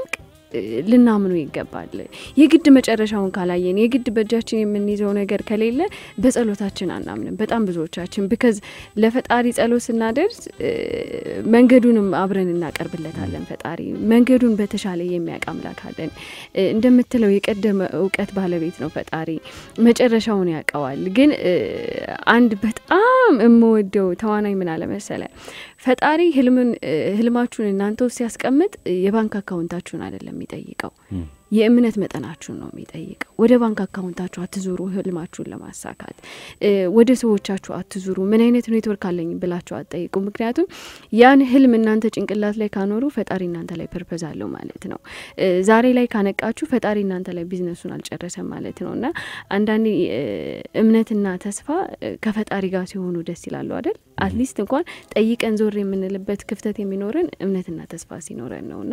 ልናምኑ ይገባል። የግድ መጨረሻውን ካላየን የግድ በእጃችን የምንይዘው ነገር ከሌለ በጸሎታችን አናምንም። በጣም ብዙዎቻችን ብከዝ ለፈጣሪ ጸሎት ስናደርስ መንገዱንም አብረን እናቀርብለታለን። ፈጣሪ መንገዱን በተሻለ የሚያውቅ አምላክ አለን። እንደምትለው የቀደመ እውቀት ባለቤት ነው ፈጣሪ፣ መጨረሻውን ያውቀዋል። ግን አንድ በጣም የምወደው ተዋናይ ምን አለመሰለ ፈጣሪ ህልምን ህልማችሁን እናንተ ውስጥ ሲያስቀምጥ የባንክ አካውንታችሁን አይደለም የሚጠይቀው የእምነት መጠናችሁን ነው የሚጠይቀው። ወደ ባንክ አካውንታችሁ አትዙሩ፣ ህልማችሁን ለማሳካት ወደ ሰዎቻችሁ አትዙሩ። ምን አይነት ኔትወርክ አለኝ ብላችሁ አትጠይቁ። ምክንያቱም ያን ህልም እናንተ ጭንቅላት ላይ ካኖሩ ፈጣሪ እናንተ ላይ ፐርፐዝ አለው ማለት ነው። ዛሬ ላይ ካነቃችሁ ፈጣሪ እናንተ ላይ ቢዝነሱን አልጨረሰም ማለት ነው። እና አንዳንዴ እምነትና ተስፋ ከፈጣሪ ጋር ሲሆኑ ደስ ይላሉ አይደል? አትሊስት እንኳን ጠይቀን ዞር የምንልበት ክፍተት የሚኖረን እምነትና ተስፋ ሲኖረን ነው እና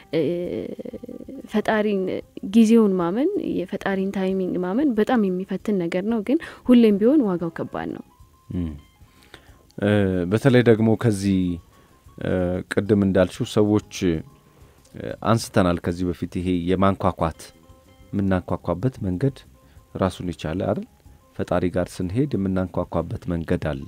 ፈጣሪን ጊዜውን ማመን የፈጣሪን ታይሚንግ ማመን በጣም የሚፈትን ነገር ነው። ግን ሁሌም ቢሆን ዋጋው ከባድ ነው። በተለይ ደግሞ ከዚህ ቅድም እንዳልሽው ሰዎች አንስተናል ከዚህ በፊት ይሄ የማንኳኳት የምናንኳኳበት መንገድ ራሱን የቻለ አይደል? ፈጣሪ ጋር ስንሄድ የምናንኳኳበት መንገድ አለ።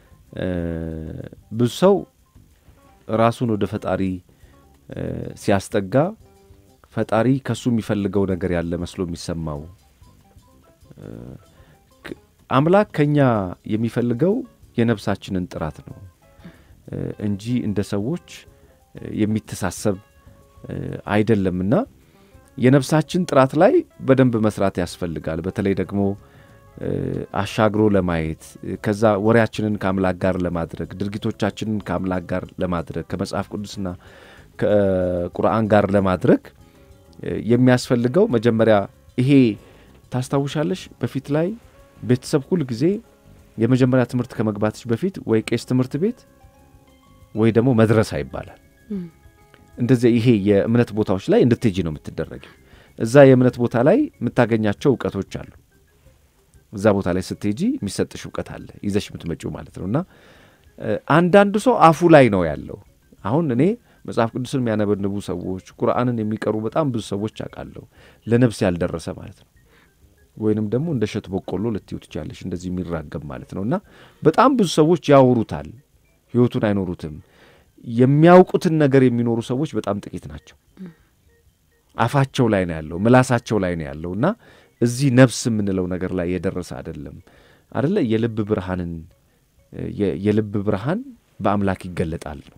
ብዙ ሰው ራሱን ወደ ፈጣሪ ሲያስጠጋ ፈጣሪ ከሱ የሚፈልገው ነገር ያለ መስሎ የሚሰማው አምላክ ከኛ የሚፈልገው የነፍሳችንን ጥራት ነው እንጂ እንደ ሰዎች የሚተሳሰብ አይደለምና የነፍሳችን ጥራት ላይ በደንብ መስራት ያስፈልጋል። በተለይ ደግሞ አሻግሮ ለማየት ከዛ ወሬያችንን ከአምላክ ጋር ለማድረግ ድርጊቶቻችንን ከአምላክ ጋር ለማድረግ ከመጽሐፍ ቅዱስና ከቁርአን ጋር ለማድረግ የሚያስፈልገው መጀመሪያ ይሄ ታስታውሻለሽ፣ በፊት ላይ ቤተሰብ ሁል ጊዜ የመጀመሪያ ትምህርት ከመግባትሽ በፊት ወይ ቄስ ትምህርት ቤት ወይ ደግሞ መድረሳ ይባላል። እንደዚያ ይሄ የእምነት ቦታዎች ላይ እንድትሄጂ ነው የምትደረጊው። እዛ የእምነት ቦታ ላይ የምታገኛቸው እውቀቶች አሉ። እዛ ቦታ ላይ ስትሄጂ የሚሰጥሽ እውቀት አለ ይዘሽ የምትመጪው ማለት ነው። እና አንዳንዱ ሰው አፉ ላይ ነው ያለው። አሁን እኔ መጽሐፍ ቅዱስን የሚያነበንቡ ሰዎች ቁርአንን የሚቀሩ በጣም ብዙ ሰዎች አውቃለሁ። ለነፍስ ያልደረሰ ማለት ነው። ወይንም ደግሞ እንደ እሸት በቆሎ ልትዩ ትችላለሽ፣ እንደዚህ የሚራገብ ማለት ነው። እና በጣም ብዙ ሰዎች ያወሩታል፣ ህይወቱን አይኖሩትም። የሚያውቁትን ነገር የሚኖሩ ሰዎች በጣም ጥቂት ናቸው። አፋቸው ላይ ነው ያለው፣ ምላሳቸው ላይ ነው ያለው እና እዚህ ነፍስ የምንለው ነገር ላይ የደረሰ አይደለም አደለ። የልብ ብርሃንን የልብ ብርሃን በአምላክ ይገለጣል ነው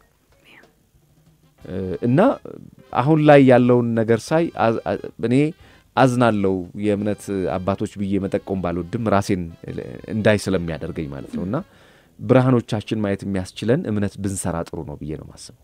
እና አሁን ላይ ያለውን ነገር ሳይ እኔ አዝናለው። የእምነት አባቶች ብዬ መጠቆም ባልወድም ራሴን እንዳይ ስለሚያደርገኝ ማለት ነው እና ብርሃኖቻችን ማየት የሚያስችለን እምነት ብንሰራ ጥሩ ነው ብዬ ነው ማስበው።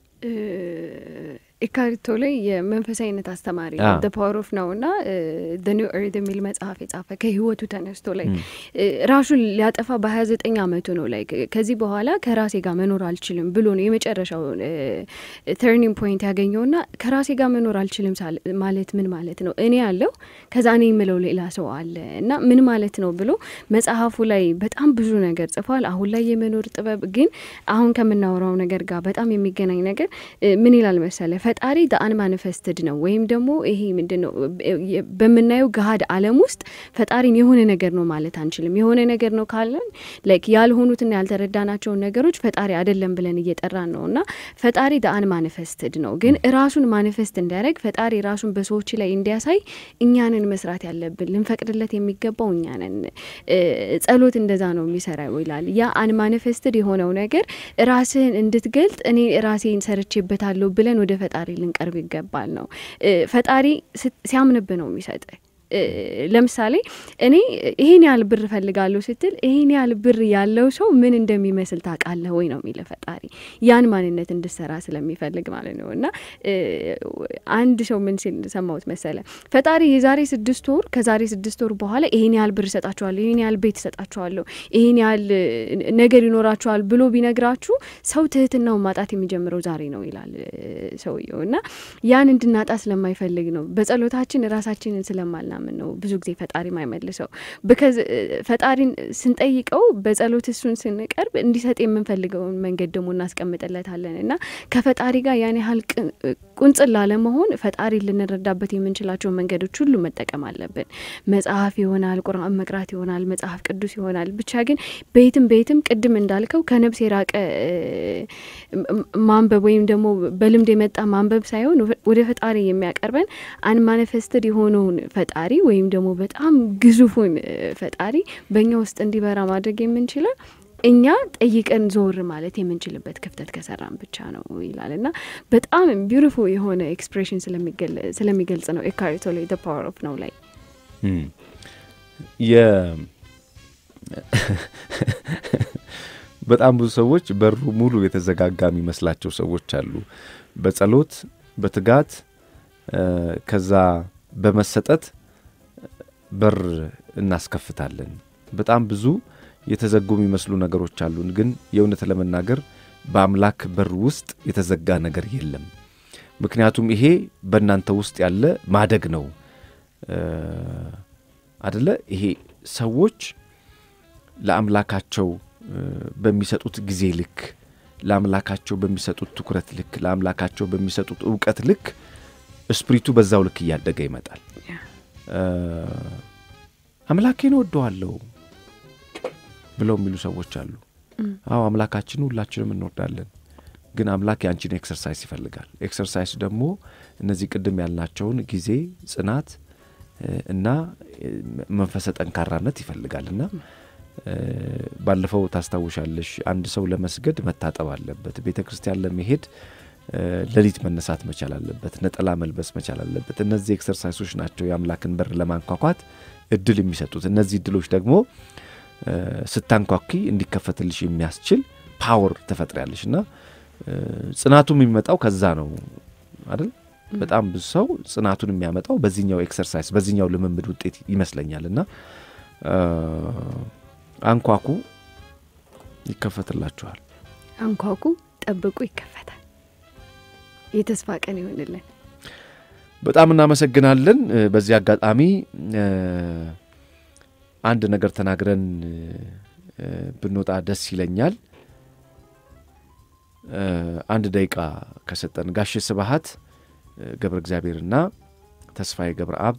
ኢካሪቶ ላይ የመንፈሳዊነት አስተማሪ ደ ፓወር ኦፍ ነው እና ደ ኒው ኤርት የሚል መጽሐፍ የጻፈ ከህይወቱ ተነስቶ ላይ ራሱን ሊያጠፋ በሀያ ዘጠኝ አመቱ ነው ላይ ከዚህ በኋላ ከራሴ ጋር መኖር አልችልም ብሎ ነው የመጨረሻው ተርኒንግ ፖይንት ያገኘው ና ከራሴ ጋር መኖር አልችልም ማለት ምን ማለት ነው? እኔ ያለው ከዛ እኔ የምለው ሌላ ሰው አለ እና ምን ማለት ነው ብሎ መጽሐፉ ላይ በጣም ብዙ ነገር ጽፏል። አሁን ላይ የመኖር ጥበብ ግን አሁን ከምናወራው ነገር ጋር በጣም የሚገናኝ ነገር ምን ይላል መሰለ ፈጣሪ ዳአን ማኒፌስትድ ነው ወይም ደግሞ ይሄ ምንድን ነው በምናየው ገሀድ ዓለም ውስጥ ፈጣሪን የሆነ ነገር ነው ማለት አንችልም። የሆነ ነገር ነው ካለን ላይክ ያልሆኑትና ያልተረዳናቸውን ነገሮች ፈጣሪ አይደለም ብለን እየጠራን ነው እና ፈጣሪ ዳአን ማኒፌስትድ ነው። ግን ራሱን ማኒፌስት እንዲያደርግ ፈጣሪ ራሱን በሰዎች ላይ እንዲያሳይ እኛንን መስራት ያለብን ልንፈቅድለት የሚገባው እኛንን። ጸሎት እንደዛ ነው የሚሰራው ይላል። ያ አን ማኒፌስትድ የሆነው ነገር ራስህን እንድትገልጥ እኔ ራሴን ሰርቼበታለሁ ብለን ወደ ፈጣሪ ልንቀርብ ይገባል ነው። ፈጣሪ ሲያምንብ ነው የሚሰጥ። ለምሳሌ እኔ ይሄን ያህል ብር እፈልጋለሁ ስትል ይሄን ያህል ብር ያለው ሰው ምን እንደሚመስል ታውቃለህ ወይ ነው የሚለ ፈጣሪ ያን ማንነት እንድሰራ ስለሚፈልግ ማለት ነው። እና አንድ ሰው ምን ሲል ሰማሁት መሰለ ፈጣሪ የዛሬ ስድስት ወር ከዛሬ ስድስት ወር በኋላ ይሄን ያህል ብር እሰጣችኋለሁ፣ ይሄን ያህል ቤት እሰጣችኋለሁ፣ ይሄን ያህል ነገር ይኖራችኋል ብሎ ቢነግራችሁ ሰው ትህትናውን ማጣት የሚጀምረው ዛሬ ነው ይላል ሰውየው። እና ያን እንድናጣ ስለማይፈልግ ነው በጸሎታችን ራሳችንን ስለማልና ምናምን ነው ብዙ ጊዜ ፈጣሪ ማይመልሰው። ብከዝ ፈጣሪን ስንጠይቀው በጸሎት እሱን ስንቀርብ እንዲሰጥ የምንፈልገውን መንገድ ደግሞ እናስቀምጥለታለን እና ከፈጣሪ ጋር ያን ያህል ቁንጽል ላለመሆን ፈጣሪ ልንረዳበት የምንችላቸው መንገዶች ሁሉ መጠቀም አለብን። መጽሐፍ ይሆናል፣ ቁርአን መቅራት ይሆናል፣ መጽሐፍ ቅዱስ ይሆናል። ብቻ ግን በየትም በየትም ቅድም እንዳልከው ከነብስ የራቀ ማንበብ ወይም ደግሞ በልምድ የመጣ ማንበብ ሳይሆን ወደ ፈጣሪ የሚያቀርበን አንማኒፌስትድ የሆነውን ፈጣሪ ወይም ደግሞ በጣም ግዙፉን ፈጣሪ በእኛ ውስጥ እንዲበራ ማድረግ የምንችለው እኛ ጠይቀን ዞር ማለት የምንችልበት ክፍተት ከሰራን ብቻ ነው ይላል እና በጣም ቢዩቲፉል የሆነ ኤክስፕሬሽን ስለሚገልጽ ነው ኤካርቶ ላይ ዘ ፓወር ኦፍ ነው ላይ በጣም ብዙ ሰዎች በሩ ሙሉ የተዘጋጋ የሚመስላቸው ሰዎች አሉ። በጸሎት በትጋት ከዛ በመሰጠት በር እናስከፍታለን። በጣም ብዙ የተዘጉ የሚመስሉ ነገሮች አሉን። ግን የእውነት ለመናገር በአምላክ በር ውስጥ የተዘጋ ነገር የለም። ምክንያቱም ይሄ በእናንተ ውስጥ ያለ ማደግ ነው አደለ? ይሄ ሰዎች ለአምላካቸው በሚሰጡት ጊዜ ልክ ለአምላካቸው በሚሰጡት ትኩረት ልክ ለአምላካቸው በሚሰጡት እውቀት ልክ ስፕሪቱ በዛው ልክ እያደገ ይመጣል። አምላኬን ወደዋለሁ ብለው የሚሉ ሰዎች አሉ። አዎ አምላካችን ሁላችንም እንወዳለን። ግን አምላክ የአንቺን ኤክሰርሳይዝ ይፈልጋል። ኤክሰርሳይዝ ደግሞ እነዚህ ቅድም ያልናቸውን ጊዜ፣ ጽናት እና መንፈሰ ጠንካራነት ይፈልጋል እና ባለፈው ታስታውሻለሽ፣ አንድ ሰው ለመስገድ መታጠብ አለበት። ቤተ ክርስቲያን ለመሄድ ሌሊት መነሳት መቻል አለበት። ነጠላ መልበስ መቻል አለበት። እነዚህ ኤክሰርሳይሶች ናቸው የአምላክን በር ለማንኳኳት እድል የሚሰጡት። እነዚህ እድሎች ደግሞ ስታንኳኪ እንዲከፈትልሽ የሚያስችል ፓወር ትፈጥሪያለሽ እና ጽናቱም የሚመጣው ከዛ ነው አይደል? በጣም ብዙ ሰው ጽናቱን የሚያመጣው በዚህኛው ኤክሰርሳይዝ በዚህኛው ልምምድ ውጤት ይመስለኛል እና አንኳኩ፣ ይከፈትላችኋል። አንኳኩ፣ ጠብቁ፣ ይከፈታል። የተስፋ ቀን ይሆንልን። በጣም እናመሰግናለን። በዚህ አጋጣሚ አንድ ነገር ተናግረን ብንወጣ ደስ ይለኛል። አንድ ደቂቃ ከሰጠን ጋሽ ስብሐት ገብረ እግዚአብሔርና ተስፋዬ ገብረ አብ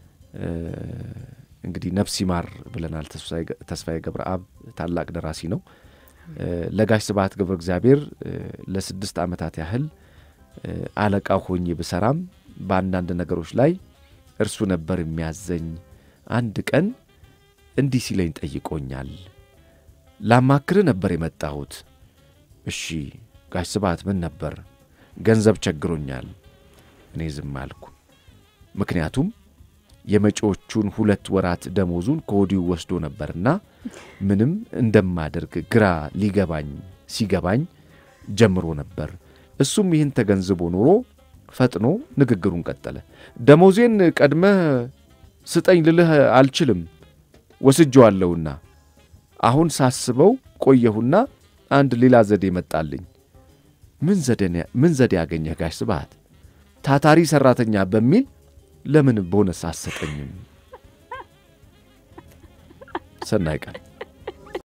እንግዲህ ነፍስ ይማር ብለናል። ተስፋዬ ገብረ አብ ታላቅ ደራሲ ነው። ለጋሽ ስብሐት ገብረ እግዚአብሔር ለስድስት ዓመታት ያህል አለቃ ሆኜ ብሰራም በአንዳንድ ነገሮች ላይ እርሱ ነበር የሚያዘኝ። አንድ ቀን እንዲህ ሲለኝ ጠይቆኛል። ላማክርህ ነበር የመጣሁት። እሺ ጋሽ ስብሐት ምን ነበር? ገንዘብ ቸግሮኛል። እኔ ዝም አልኩ። ምክንያቱም የመጪዎቹን ሁለት ወራት ደሞዙን ከወዲሁ ወስዶ ነበርና ምንም እንደማደርግ ግራ ሊገባኝ ሲገባኝ ጀምሮ ነበር። እሱም ይህን ተገንዝቦ ኖሮ ፈጥኖ ንግግሩን ቀጠለ። ደሞዜን ቀድመህ ስጠኝ ልልህ አልችልም፣ ወስጄዋለሁና። አሁን ሳስበው ቆየሁና አንድ ሌላ ዘዴ መጣልኝ። ምን ዘዴ ያገኘህ ጋሽ ስብሐት? ታታሪ ሠራተኛ በሚል ለምን ቦነስ አሰጠኝም? ሰናይ ቀን